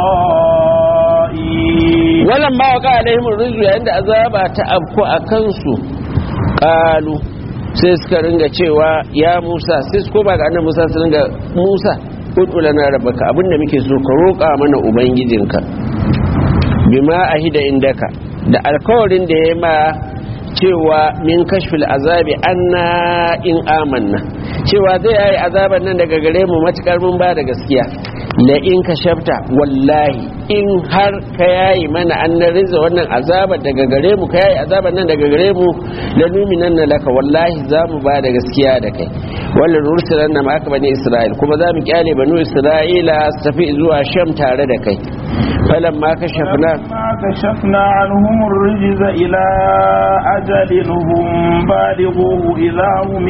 إسرائيل ولما وقع عليهم الرجز عند أذاب تأبكو أكنسو قالوا sai suka ringa cewa ya musa sai su koma ga annabi musa su ringa musa ud'u lana rabbaka abinda muke so ka roƙa mana ubangijinka bima ahida indaka da alkawarin da ya ma cewa min kashfil azabi anna in amanna cewa zai yi azaban nan daga gare mu matukar mun ba da gaskiya la in kashafta wallahi in har ka yayi mana an riza wannan azabar daga gare mu ka yayi azaban nan daga gare mu la numinan laka wallahi za mu ba da gaskiya da kai wala nursilan ma aka bani isra'il kuma za mu kyale banu isra'ila su tafi zuwa sham tare da kai falamma kashafna ما كشفنا عنهم الرجز إلى أجل هم بالغوه إذا هم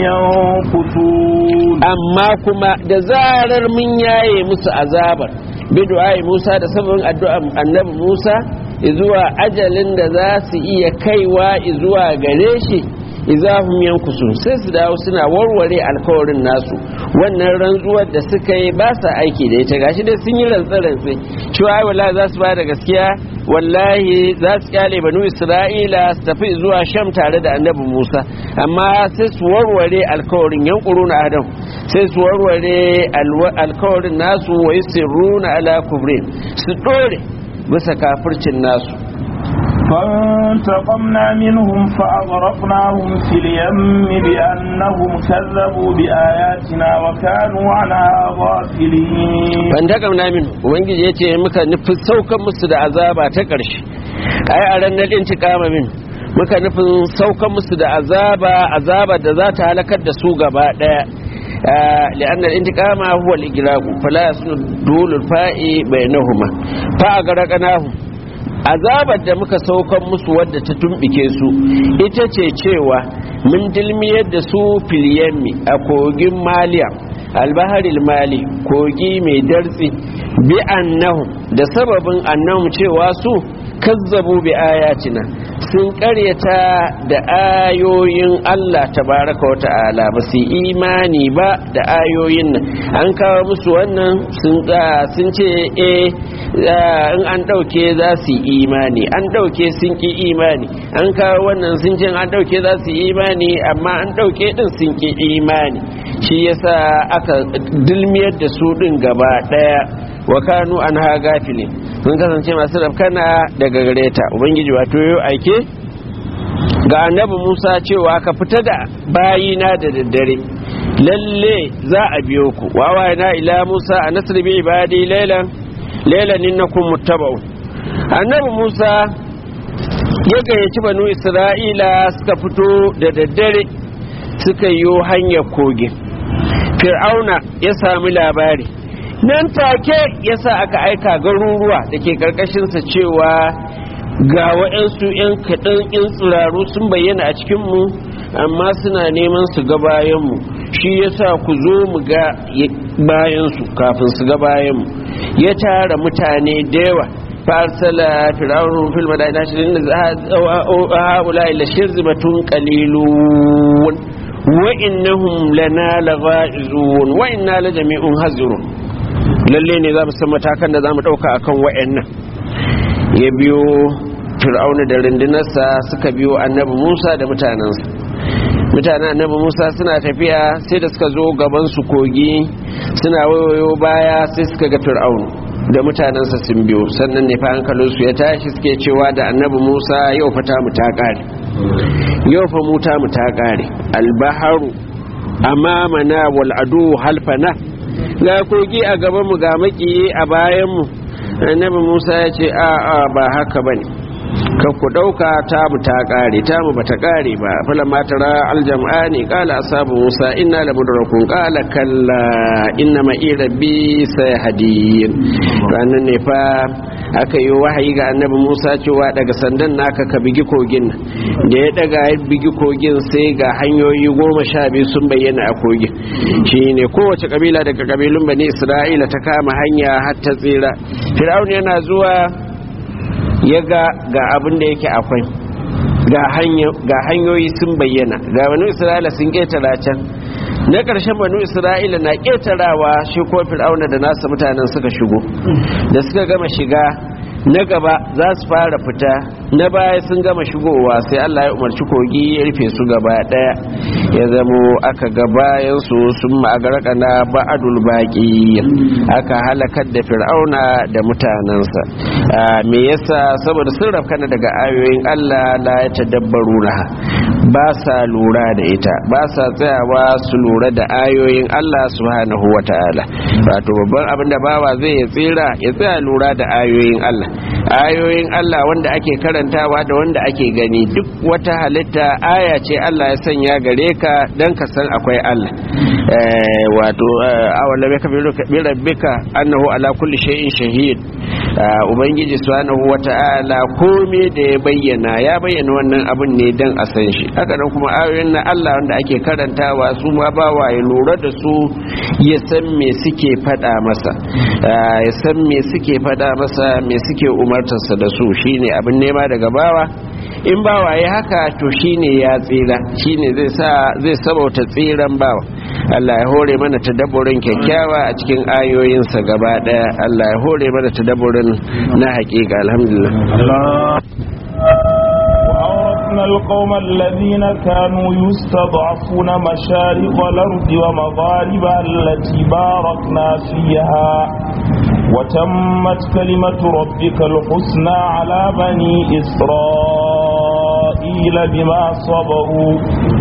ينكثون amma kuma da zarar mun yaye musu azabar bidu'ai Musa da sabon addu'an annabi Musa zuwa ajalin da za su iya kaiwa zuwa gare shi izahum yankusun sai su dawo suna warware alkawarin nasu wannan rantsuwar da suka yi ba sa aiki da ita gashi dai sun yi rantsa-rantsa cewa ai wallahi za su ba da gaskiya wallahi za su kyale banu isra'ila su tafi zuwa sham tare da annabi musa amma sai su warware alkawarin yankuru na adam sai su warware alkawarin nasu wa yusirruna ala kubrin su dore bisa kafircin nasu فانتقمنا منهم فأغرقناهم في اليم بأنهم كذبوا بآياتنا وكانوا عنها غافلين ban daga namin ubangiji ya ce muka nufin saukan musu da azaba ta ƙarshe ai a ranar intikama min muka nufin saukan musu da azaba azaba da za ta halakar da su gaba ɗaya لأن الانتقام هو الإجلاق فلا يصل دول الفاء بينهما فأغرقناهم azabar da muka saukan musu wadda ta tumbike su ita ce cewa mun dilmiyar da su filiyammi a kogin maliya albaharil mali kogi mai dartsi bi annahum da sababin annahum cewa su kazzabu bi ayatina sun karyata da ayoyin Allah tabaraka wa ta'ala ba su imani ba da ayoyin nan an kawo musu wannan sun ce eh in an ɗauke za su imani an ɗauke sun ki imani an kawo wannan sun ce an ɗauke za su imani amma an ɗauke ɗin sun ki imani shi yasa aka dulmiyar da su ɗin gaba ɗaya wa kanu an ha gafilin sun kasance masu rafkana daga gare ta ubangiji wato yau aike ga annabi musa cewa ka fita da bayina da daddare lalle za a biyo ku wawa na ila musa a nasir bi ibadi lailan lailan innakum muttaba'un annabi musa ya gayyaci banu isra'ila suka fito da daddare suka yi hanyar kogin fir'auna ya sami labari nan take yasa aka aika garuruwa da ke karkashinsa cewa ga waɗansu 'yan kaɗan 'yan tsiraru sun bayyana a cikinmu amma suna neman su ga bayanmu shi yasa ku zo mu ga bayansu kafin su ga bayanmu ya tara mutane da yawa farsala fir'aunun fil madaina shirin da haula ila shirzimatun qalilun wa innahum lana lagha'izun wa inna la jami'un hazirun lalle ne za mu san matakan da za mu ɗauka akan wa'annan ya biyo fir'auna da rundunarsa suka biyo annabi musa da mutanensa mutanen annabi musa suna tafiya sai da suka zo gaban su kogi suna wayoyo baya sai suka ga fir'aunu da mutanensa sun biyo sannan ne fa hankalinsu ya tashi suke cewa da annabi musa yau fa ta mu ta kare yau fa mu ta mu ta kare albaharu amamana wal adu halfana ga kogi a gaban mu ga makiyi a bayan mu annabi musa ya ce a a ba haka bane ka ku dauka ta mu ta kare ta mu bata kare ba fala matara aljam'ani qala ashabu musa inna la mudrakun qala kalla inna ma rabbi sayhadin ranan ne fa aka yi wahayi ga annabi musa cewa daga sandan naka ka bigi kogin da ya daga ya bigi kogin sai ga hanyoyi goma sha biyu sun bayyana a kogin shine kowace kabila daga kabilun bani isra'ila ta kama hanya har ta tsira fir'aun yana zuwa ya ga ga abin da yake akwai ga hanyoyi sun bayyana ga banu isra'ila sun ƙetara can na ƙarshen banu isra'ila na ƙetarawa shi ko fir'auna da nasa mutanen suka shigo da suka gama shiga na gaba za su fara fita na baya sun gama shigowa sai Allah ya umarci kogi ya rufe su gaba daya ya zamo aka ga bayan su sun ma'agaraka na ba'adul baqi aka halakar da fir'auna da mutanensa me yasa saboda sun rafkana daga ayoyin Allah la ya tadabbaru laha ba sa lura da ita ba sa tsayawa su lura da ayoyin Allah subhanahu wata'ala wato babban abin da bawa zai ya tsira ya tsaya lura da ayoyin Allah ayoyin Allah wanda ake karantawa da wanda ake gani duk wata halitta aya ce Allah ya sanya gare ka dan ka san akwai Allah wato awalla baka bi rabbika annahu ala kulli shay'in shahid ubangiji subhanahu wata'ala komai da ya bayyana ya bayyana wannan abin ne dan a san shi haka nan kuma ayoyin na Allah wanda ake karantawa su ma ba wa ya lura da su ya san me suke fada masa ya san me suke fada masa me suke umartarsa da su shine abin nema daga bawa in bawa ya haka to shine ya tsira shine zai sa zai sabauta tsiran bawa Allah ya hore mana tadabburin kyakkyawa a cikin ayoyinsa gaba daya Allah ya hore mana tadabburin na hakika alhamdulillah وأورثنا القوم الذين كانوا يستضعفون مشارق الأرض ومغاربها التي باركنا فيها وتمت كلمة ربك الحسنى على بني إسرائيل بما صبروا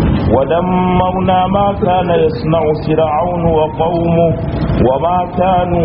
ودمرنا ما كان يصنع فرعون وقومه وما كانوا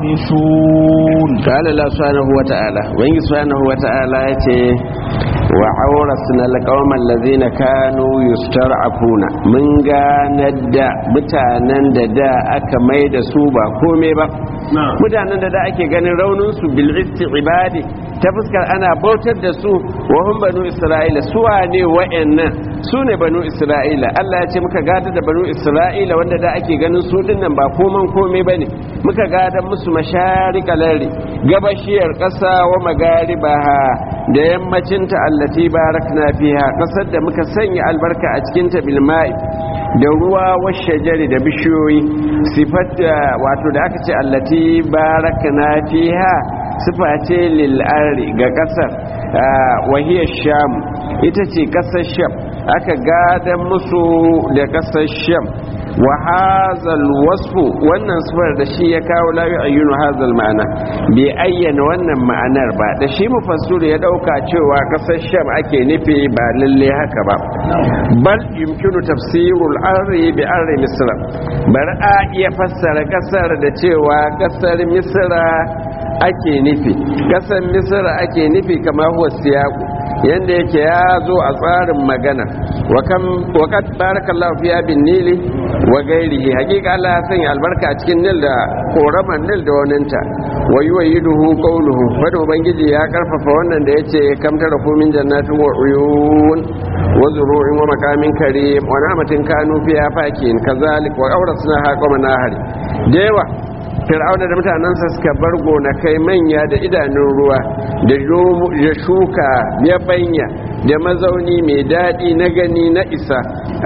يعرشون قال الله سبحانه وتعالى وإن سبحانه وتعالى يتي وعورثنا القوم الذين كانوا يسترعفون من ganar da mutanen da da aka mai da su ba komai ba mutanen da da ake ganin raunin su bil ibadi ta fuskar ana bautar da su wa hum banu isra'ila su wane wa'annan su ne banu isra'ila Allah ya ce muka gada da banu isra'ila wanda da ake ganin su dinnan ba koman komai bane muka gada musu masharikalar gabashiyar ƙasa wa magaribaha da yammacinta allati barakna fiha ƙasar da muka sanya albarka a cikin ta bilma'i da ruwa wa shajari da bishiyoyi sifat wato da aka ce allati barakna fiha sifa ce lil ga ƙasar wahiyar sham ita ce ƙasar sham aka gada musu da ƙasar sham wa hazal wasfu wannan sifar da shi ya kawo la ayyunu hazal ma'ana bai ayyana wannan ma'anar ba da shi mufassir ya dauka cewa kasar sham ake nufi ba lalle haka ba bal yumkinu tafsirul arri bi arri misra bar a iya fassara kasar da cewa kasar misra ake nufi kasar misra ake nufi kama huwa siyaku yanda yake ya zo a tsarin magana wa kad barakallahu fiya bin nili wa gairihi hakika Allah ya sanya albarka a cikin nil da koraman nil da waninta wa yuwayiduhu qawluhu fada ubangiji ya karfafa wannan da yace kam tara ku min jannatin wa uyun wa zuru'in wa makamin karim wa na'matin kanu fiha fakin kazalik wa awrasna haqama nahari da yawa fir'auna da mutanensa suka bar gonakai manya da idanun ruwa da shuka ya banya da mazauni mai daɗi na gani na isa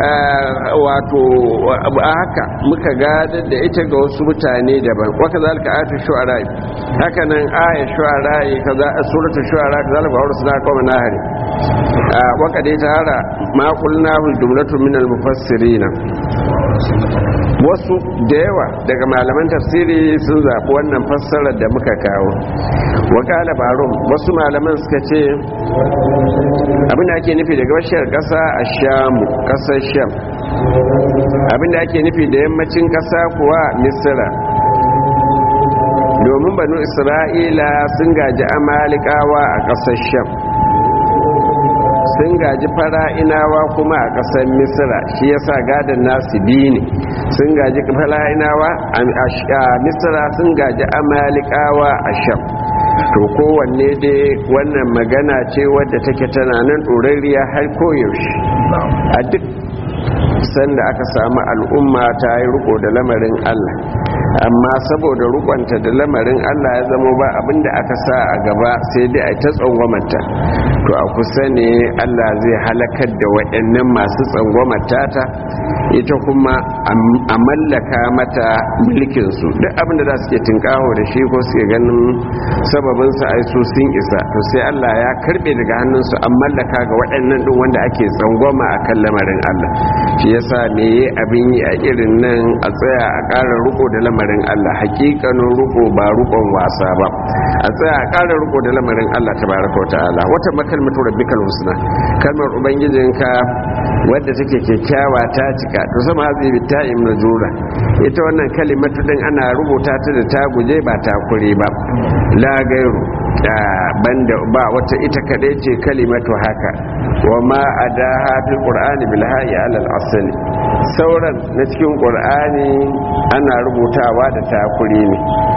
wato a haka muka gadar da ita ga wasu mutane daban waka zalika ayatu shu'ara haka nan aya shu'ara kaza suratul shu'ara kazalika wa rusuna qawma nahari waka dai tara ma qulnahu jumlatun minal mufassirina wasu da yawa daga malaman tafsiri sun zaɓi wannan fassarar da muka kawo wakala barum wasu malaman suka ce abinda ake nufi daga bashiyar ƙasa a shamu ƙasar sham abinda ake nufi da yammacin ƙasa kuwa misira domin banu isra'ila sun gaji amalikawa a ƙasar sham sun gaji fara'inawa kuma a ƙasar misira shi yasa gadon nasu biyu ne sun gaji fara'inawa a misira sun gaji amalikawa a sham to kowanne dai wannan magana ce wadda take tana nan ɗorariya har koyaushe a duk sanda aka samu al'umma ta yi riko da lamarin allah amma saboda rukwanta da lamarin Allah ya zama ba abinda aka sa a gaba sai dai a ta tsangwamata to a kusa ne Allah zai halakar da waɗannan masu tsangwamata ta ita kuma a mallaka mata mulkinsu duk abinda za su ke tunkaho da shi ko suke ganin sababinsu a su sun isa to sai Allah ya karbe daga hannunsu an mallaka ga waɗannan ɗin wanda ake tsangwama a kan lamarin Allah shi yasa me abin yi a irin nan a tsaya a ƙara riko da lamarin lamarin Allah hakikanin ruko ba rukon wasa ba a tsaya a ƙara ruko da lamarin Allah tabaraka wa ta'ala wata makalmatu rabbikal husna kalmar ubangijinka wadda take kyakkyawa ta cika to sama hazi bi ta'im najura ita wannan kalimatu din ana rubuta ta da ta guje ba ta kure ba la gairu banda ba wata ita kadai ce kalimatu haka wa ma adaha fil qur'ani bil hayy ala al asli sauran na cikin qur'ani ana rubutawa da takuri ne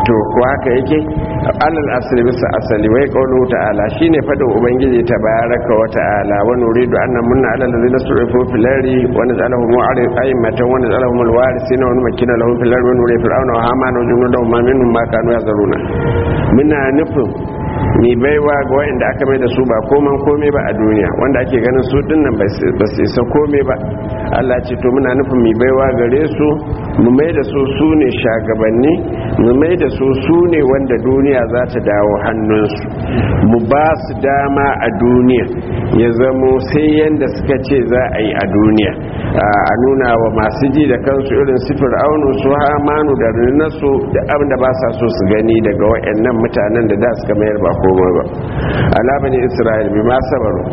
to ko haka yake alal asali bisa asali wai qawlu ta'ala shine fadin ubangiji tabaraka wa ta'ala wa nuridu an namunna ala allazina surifu fil ardi wa naj'alahum mu'arid a'immatan wa naj'alahum alwarisina wa numakkina lahum fil ardi wa nuridu fir'auna wa hamana wa junudahum ma minhum ma kanu yazaruna muna nufin mai baiwa ga wa'anda aka mai da su ba koman komai ba a duniya wanda ake ganin su dinnan ba su isa komai ba Allah ce to muna nufin mai baiwa gare su mu mai da su su ne shagabanni mu mai da su su ne wanda duniya za ta dawo hannunsu mu ba su dama a duniya ya zamo sai yanda suka ce za a yi a duniya a nuna wa masu ji da kansu irin sifir aunu su hamanu da rinarsu da abin da ba sa so su gani daga wa'annan mutanen da da suka mayar ba komai ba ala bani isra'il bi ma sabaru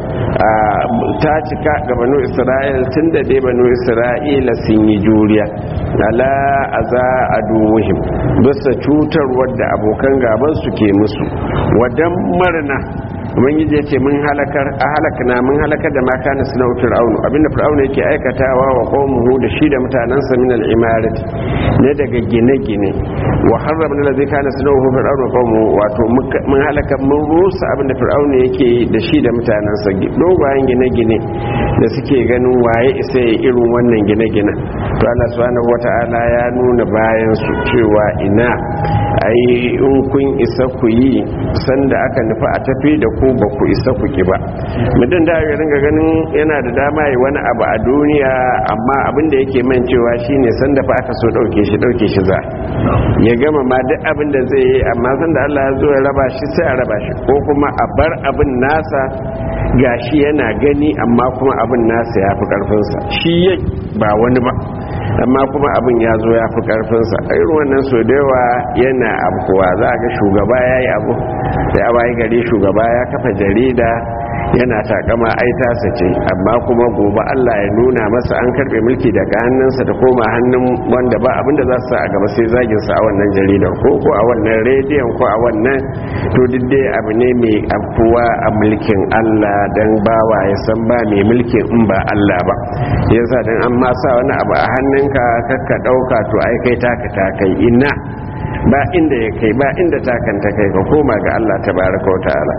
ta cika ga banu isra'il tun da dai banu isra'ila sun yi juriya ala aza aduwihim bisa cutarwar da abokan gaban su ke musu wadan marna ubangiji ya ce mun halakar a halakna mun halakar da maka na suna fir'aunu abinda fir'aunu yake aikatawa wa qawmuhu da shi da mutanansa min al-imarat ne daga gine-gine wa harramna allazi kana suna fir'aunu wa qawmuhu wato mun halaka mun rusa abinda fir'aunu yake da shi da mutanansa dogayen gine-gine da suke ganin waye isa ya irin wannan gine-gine to Allah subhanahu wata'ala ya nuna bayan su cewa ina ai in kun isa ku yi sanda aka nufa a tafi da ku ba ku isa ku ki ba mutum da ya ringa ganin yana da dama yi wani abu a duniya amma abin da yake man cewa shine sanda fa aka so dauke shi dauke shi za ya gama ma duk abin da zai yi amma sanda Allah ya zo ya raba shi sai a raba shi ko kuma a bar abin nasa gashi yana gani amma kuma abin nasa ya fi karfinsa shi yai ba wani ba amma kuma abin ya zo ya fi karfinsa a irin wannan so da yawa yana abu kuwa za a ga shugaba ya yi abu da ya bayi gari shugaba ya kafa jarida yana takama ai tasa ce amma kuma gobe Allah ya nuna masa an karbe mulki daga hannunsa da koma hannun wanda ba abinda za su sa a gaba sai zagin sa a wannan jaridar ko ko a wannan rediyon ko a wannan to duk dai abu ne mai afuwa a mulkin Allah dan bawa ya san ba mai mulkin in ba Allah ba yasa dan an ma sa wani abu a hannunka kakka dauka to ai kai taka ta kai ina ba inda ya kai ba inda takanta kai ka koma ga Allah tabaraka wa ta'ala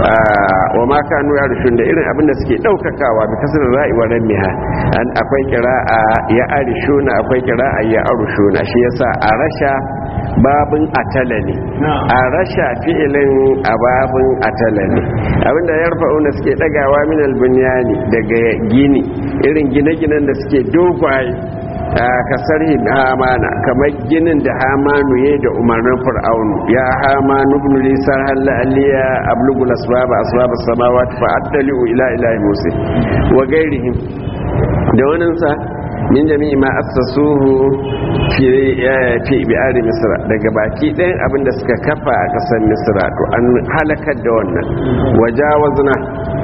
wa ma kanu ya rushun da irin abin da suke daukakawa bi kasar ra'i wa ramiha an akwai qira'a ya arishuna akwai qira'a ya arushuna shi yasa a rasha babin atala ne a rasha fi'ilin a babin atala ne abinda ya rufa'una suke dagawa min albunyani daga gini irin gine-ginen da suke dogwaye kasar hamana kamar ginin da hamanu ya da umarnin fir'aunu ya hamanu ibn lisan halla aliya ablugul asbaba asbaba samawati fa addaliu ila ilahi musa wa gairihim da waninsa min jami'i ma assasuhu fi fi bi'ar misra daga baki ɗayan abin da suka kafa a ƙasar misra to an halakar da wannan wajawazna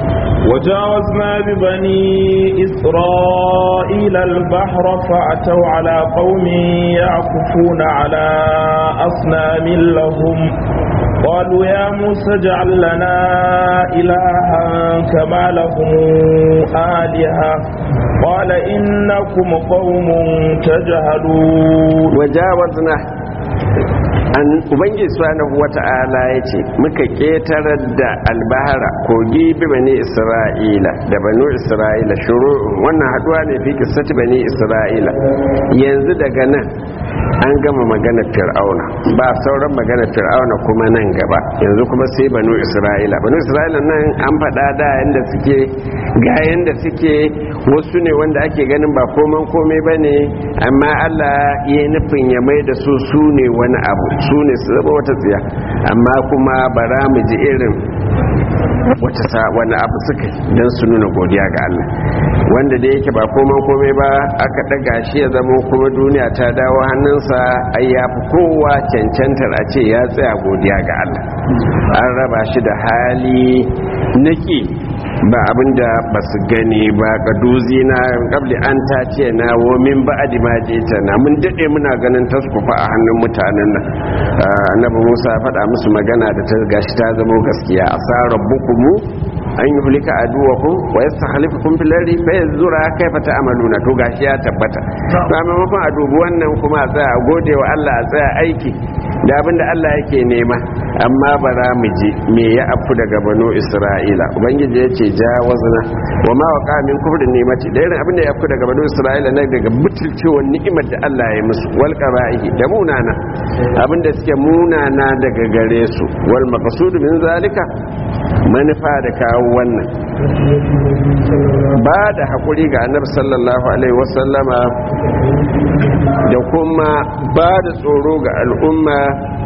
وجاوزنا ببني إسرائيل البحر فأتوا على قوم يعكفون على أصنام لهم قالوا يا موسى اجعل لنا إلها كما لهم آلهة قال إنكم قوم تجهلون وجاوزنا an ubangiji subhanahu wata'ala ya ce muka ketarar da albahara kogi bi bani isra'ila da banu isra'ila shuru wannan haduwa ne fi kissati bani isra'ila yanzu daga nan an gama magana fir'auna ba sauran magana fir'auna kuma nan gaba yanzu kuma sai banu isra'ila banu isra'ila nan an faɗa da yanda suke ga yanda suke wasu ne wanda ake ganin ba koman komai ba ne amma allah ya nufin ya mai da su su ne wani abu su ne su zama wata tsiya amma kuma bara mu ji irin wata sa wani abu suka don su nuna godiya ga Allah wanda da yake ba koman komai ba aka daga shi ya zama kuma duniya ta dawo hannunsa ai ya fi kowa cancantar a ce ya tsaya godiya ga Allah an raba shi da hali naki ba abinda ba su gani ba ga duzi na kabli an ta ce na womin ba ma ta na mun daɗe muna ganin taskufa a hannun mutanen nan annabi musa faɗa musu magana da ta gashi ta zama gaskiya a sa rabbukumu an yi hulika a duwakun wa yasta halifakun filari bai zura kai fata amaluna to gashi ya tabbata ba maimakon a dubi wannan kuma a tsaya a gode wa allah a tsaya aiki da abinda Allah yake nema amma bara mu ji me ya afu daga banu Isra'ila ubangiji yace jawazna wa ma waqa min kufri ni'mati da irin abinda ya afu daga banu Isra'ila na daga butulcewar ni'imar da Allah ya musu wal qara'ihi da munana abinda suke munana daga gare su wal maqsud min zalika manufa da kawo wannan ba da haƙuri ga annabi sallallahu alaihi wasallama da kuma ba da tsoro ga al'umma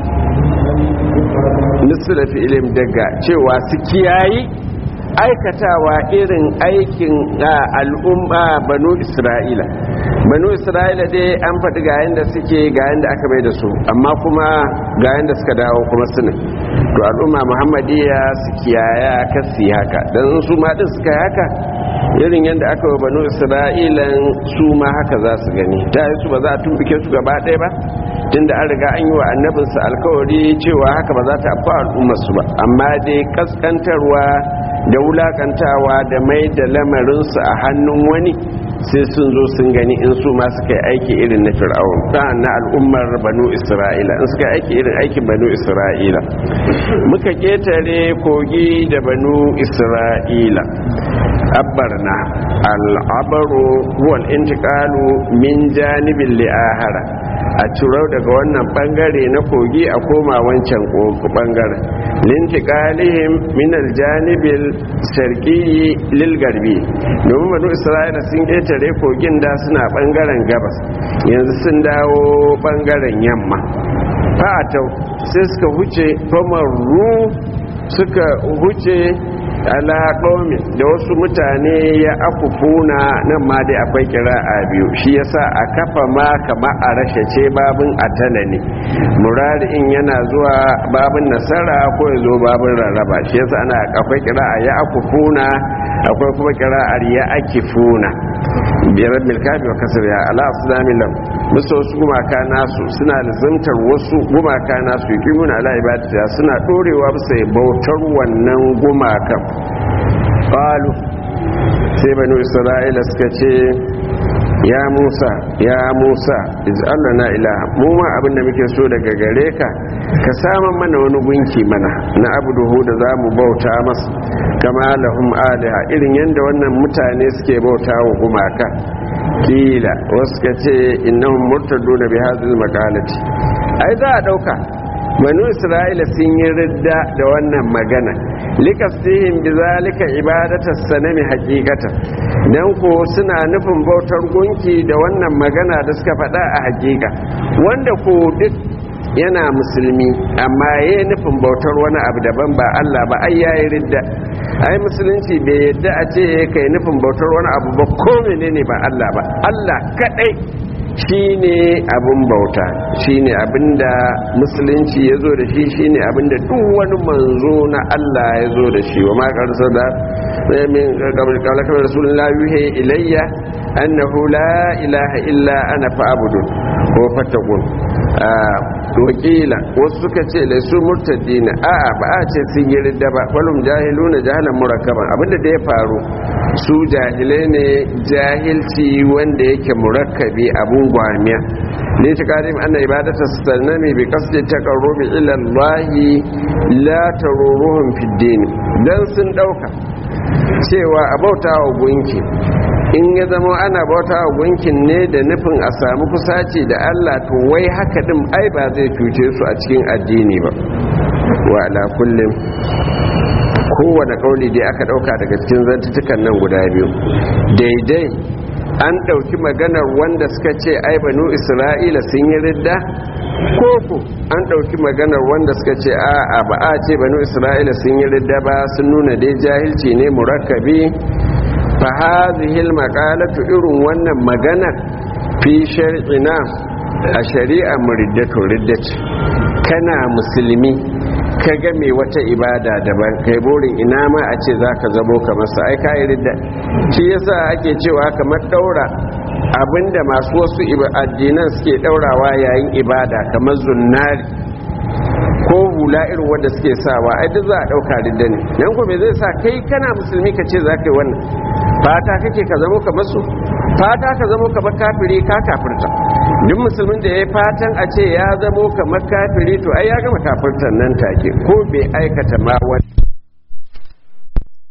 nisra fi'ilim daga cewa su kiyayi aikatawa irin aikin al'umma banu isra'ila banu isra'ila dai an faɗi ga yadda suke ga yadda aka bai da su amma kuma ga yadda suka dawo kuma suna to al'umma muhammadiya su kiyaya kasi haka don su ma din suka haka irin yadda aka wa banu isra'ilan su ma haka za su gani ta yi su ba za a tumbuke su gaba ɗaya ba tunda an riga an yi wa annabinsa alkawari cewa haka ba za ta afa al'ummarsu ba amma dai kaskantarwa da wulakantawa da mai da lamarinsu a hannun wani sai sun zo sun gani in su ma suka yi aiki irin na fir'aun ɗan na al'ummar banu isra'ila in suka yi aiki irin aikin banu isra'ila muka ketare kogi da banu isra'ila abbarna al'abaru wal intiqalu min janibin li'ahara a ciro daga wannan bangare na kogi a koma wancan bangaren lintiqalihim min aljanibil sharqiyyi lil garbi domin banu isra'ila sun ketare kogin da suna bangaren gabas yanzu sun dawo bangaren yamma fa'atau sai suka huce famaru suka huce ala ɗomi da wasu mutane ya akufuna nan ma dai akwai kira a biyu shi yasa a kafa ma kama a rashe ce babin atana ne murari in yana zuwa babin nasara ko ya zo babin rarraba shi yasa ana akwai kira a ya akufuna akwai kuma kira a ya akifuna biyar milkafi wa kasar ya ala asulamin lam musu wasu gumaka nasu suna lizimtar wasu gumaka nasu yi kimuna ala ibadata suna ɗorewa bisa bautar wannan gumakan qalu sai banu isra'ila suka ce ya musa ya musa iz'allana ilaha mu ma abin da muke so daga gare ka ka saman mana wani gunki mana na abuduhu da za mu bauta masa kama lahum aliha irin yadda wannan mutane suke bauta wa gumaka kila wasu ka ce innahum murtaduna bi hadhihi maqalati ai za a dauka banu isra'ila sun yi ridda da wannan magana likastihim bi zalika ibadatas sanami haqiqata dan ko suna nufin bautar gunki da wannan magana da suka faɗa a haƙiƙa wanda ko duk yana musulmi amma ya nufin bautar wani abu daban ba Allah ba ai yayi ridda ai musulunci bai yadda a ce kai nufin bautar wani abu ba ko menene ba Allah ba Allah kadai shine abin bauta shine abinda musulunci ya zo da shi shine abinda duk wani manzo na Allah ya zo da shi wa makarsa da min kawalakar rasulullah yuhe ilayya annahu la ilaha illa ana fa'abudun ko fatakun wakila wasu suka ce da su murtaddina a'a ba a ce sun yi ridda ba walum jahiluna jahalan murakkaban abinda da ya faru su jahilai ne jahilci wanda yake murakkabi abun gwamiya ne ta karim ana ibadata sanami bi qasdi taqarrubi ila Allah la taruruhum fi din dan sun dauka cewa a bautawa gunki in ya zama ana bauta wa gunkin ne da nufin a samu kusaci da Allah to wai haka din ai ba zai cuce su a cikin addini ba wa ala kullum kowane kauli dai aka dauka daga cikin zantutukan nan guda biyu daidai an dauki maganar wanda suka ce ai banu isra'ila sun yi ridda koko an dauki maganar wanda suka ce a'a ba a ce banu isra'ila sun yi ridda ba sun nuna dai jahilci ne murakkabi fa hadhihi almaqalatu irin wannan magana fi shar'ina a shari'a muriddatu riddati kana musulmi ka ga mai wata ibada daban kai burin ina ma a ce zaka zamo kamar sa ai kai ridda shi yasa ake cewa kamar daura abinda masu wasu addinan suke daurawa yayin ibada kamar zunnari ko hula irin wanda suke sawa ai duk za a dauka ridda ne dan ko me zai sa kai kana musulmi ka ce za ka yi wannan fata kake ka zamo kamar su fata ka zamo kamar kafiri ka kafirta duk musulmin da ya fatan a ce ya zamo kamar kafiri to ai ya gama kafirtan nan take ko bai aikata ma wani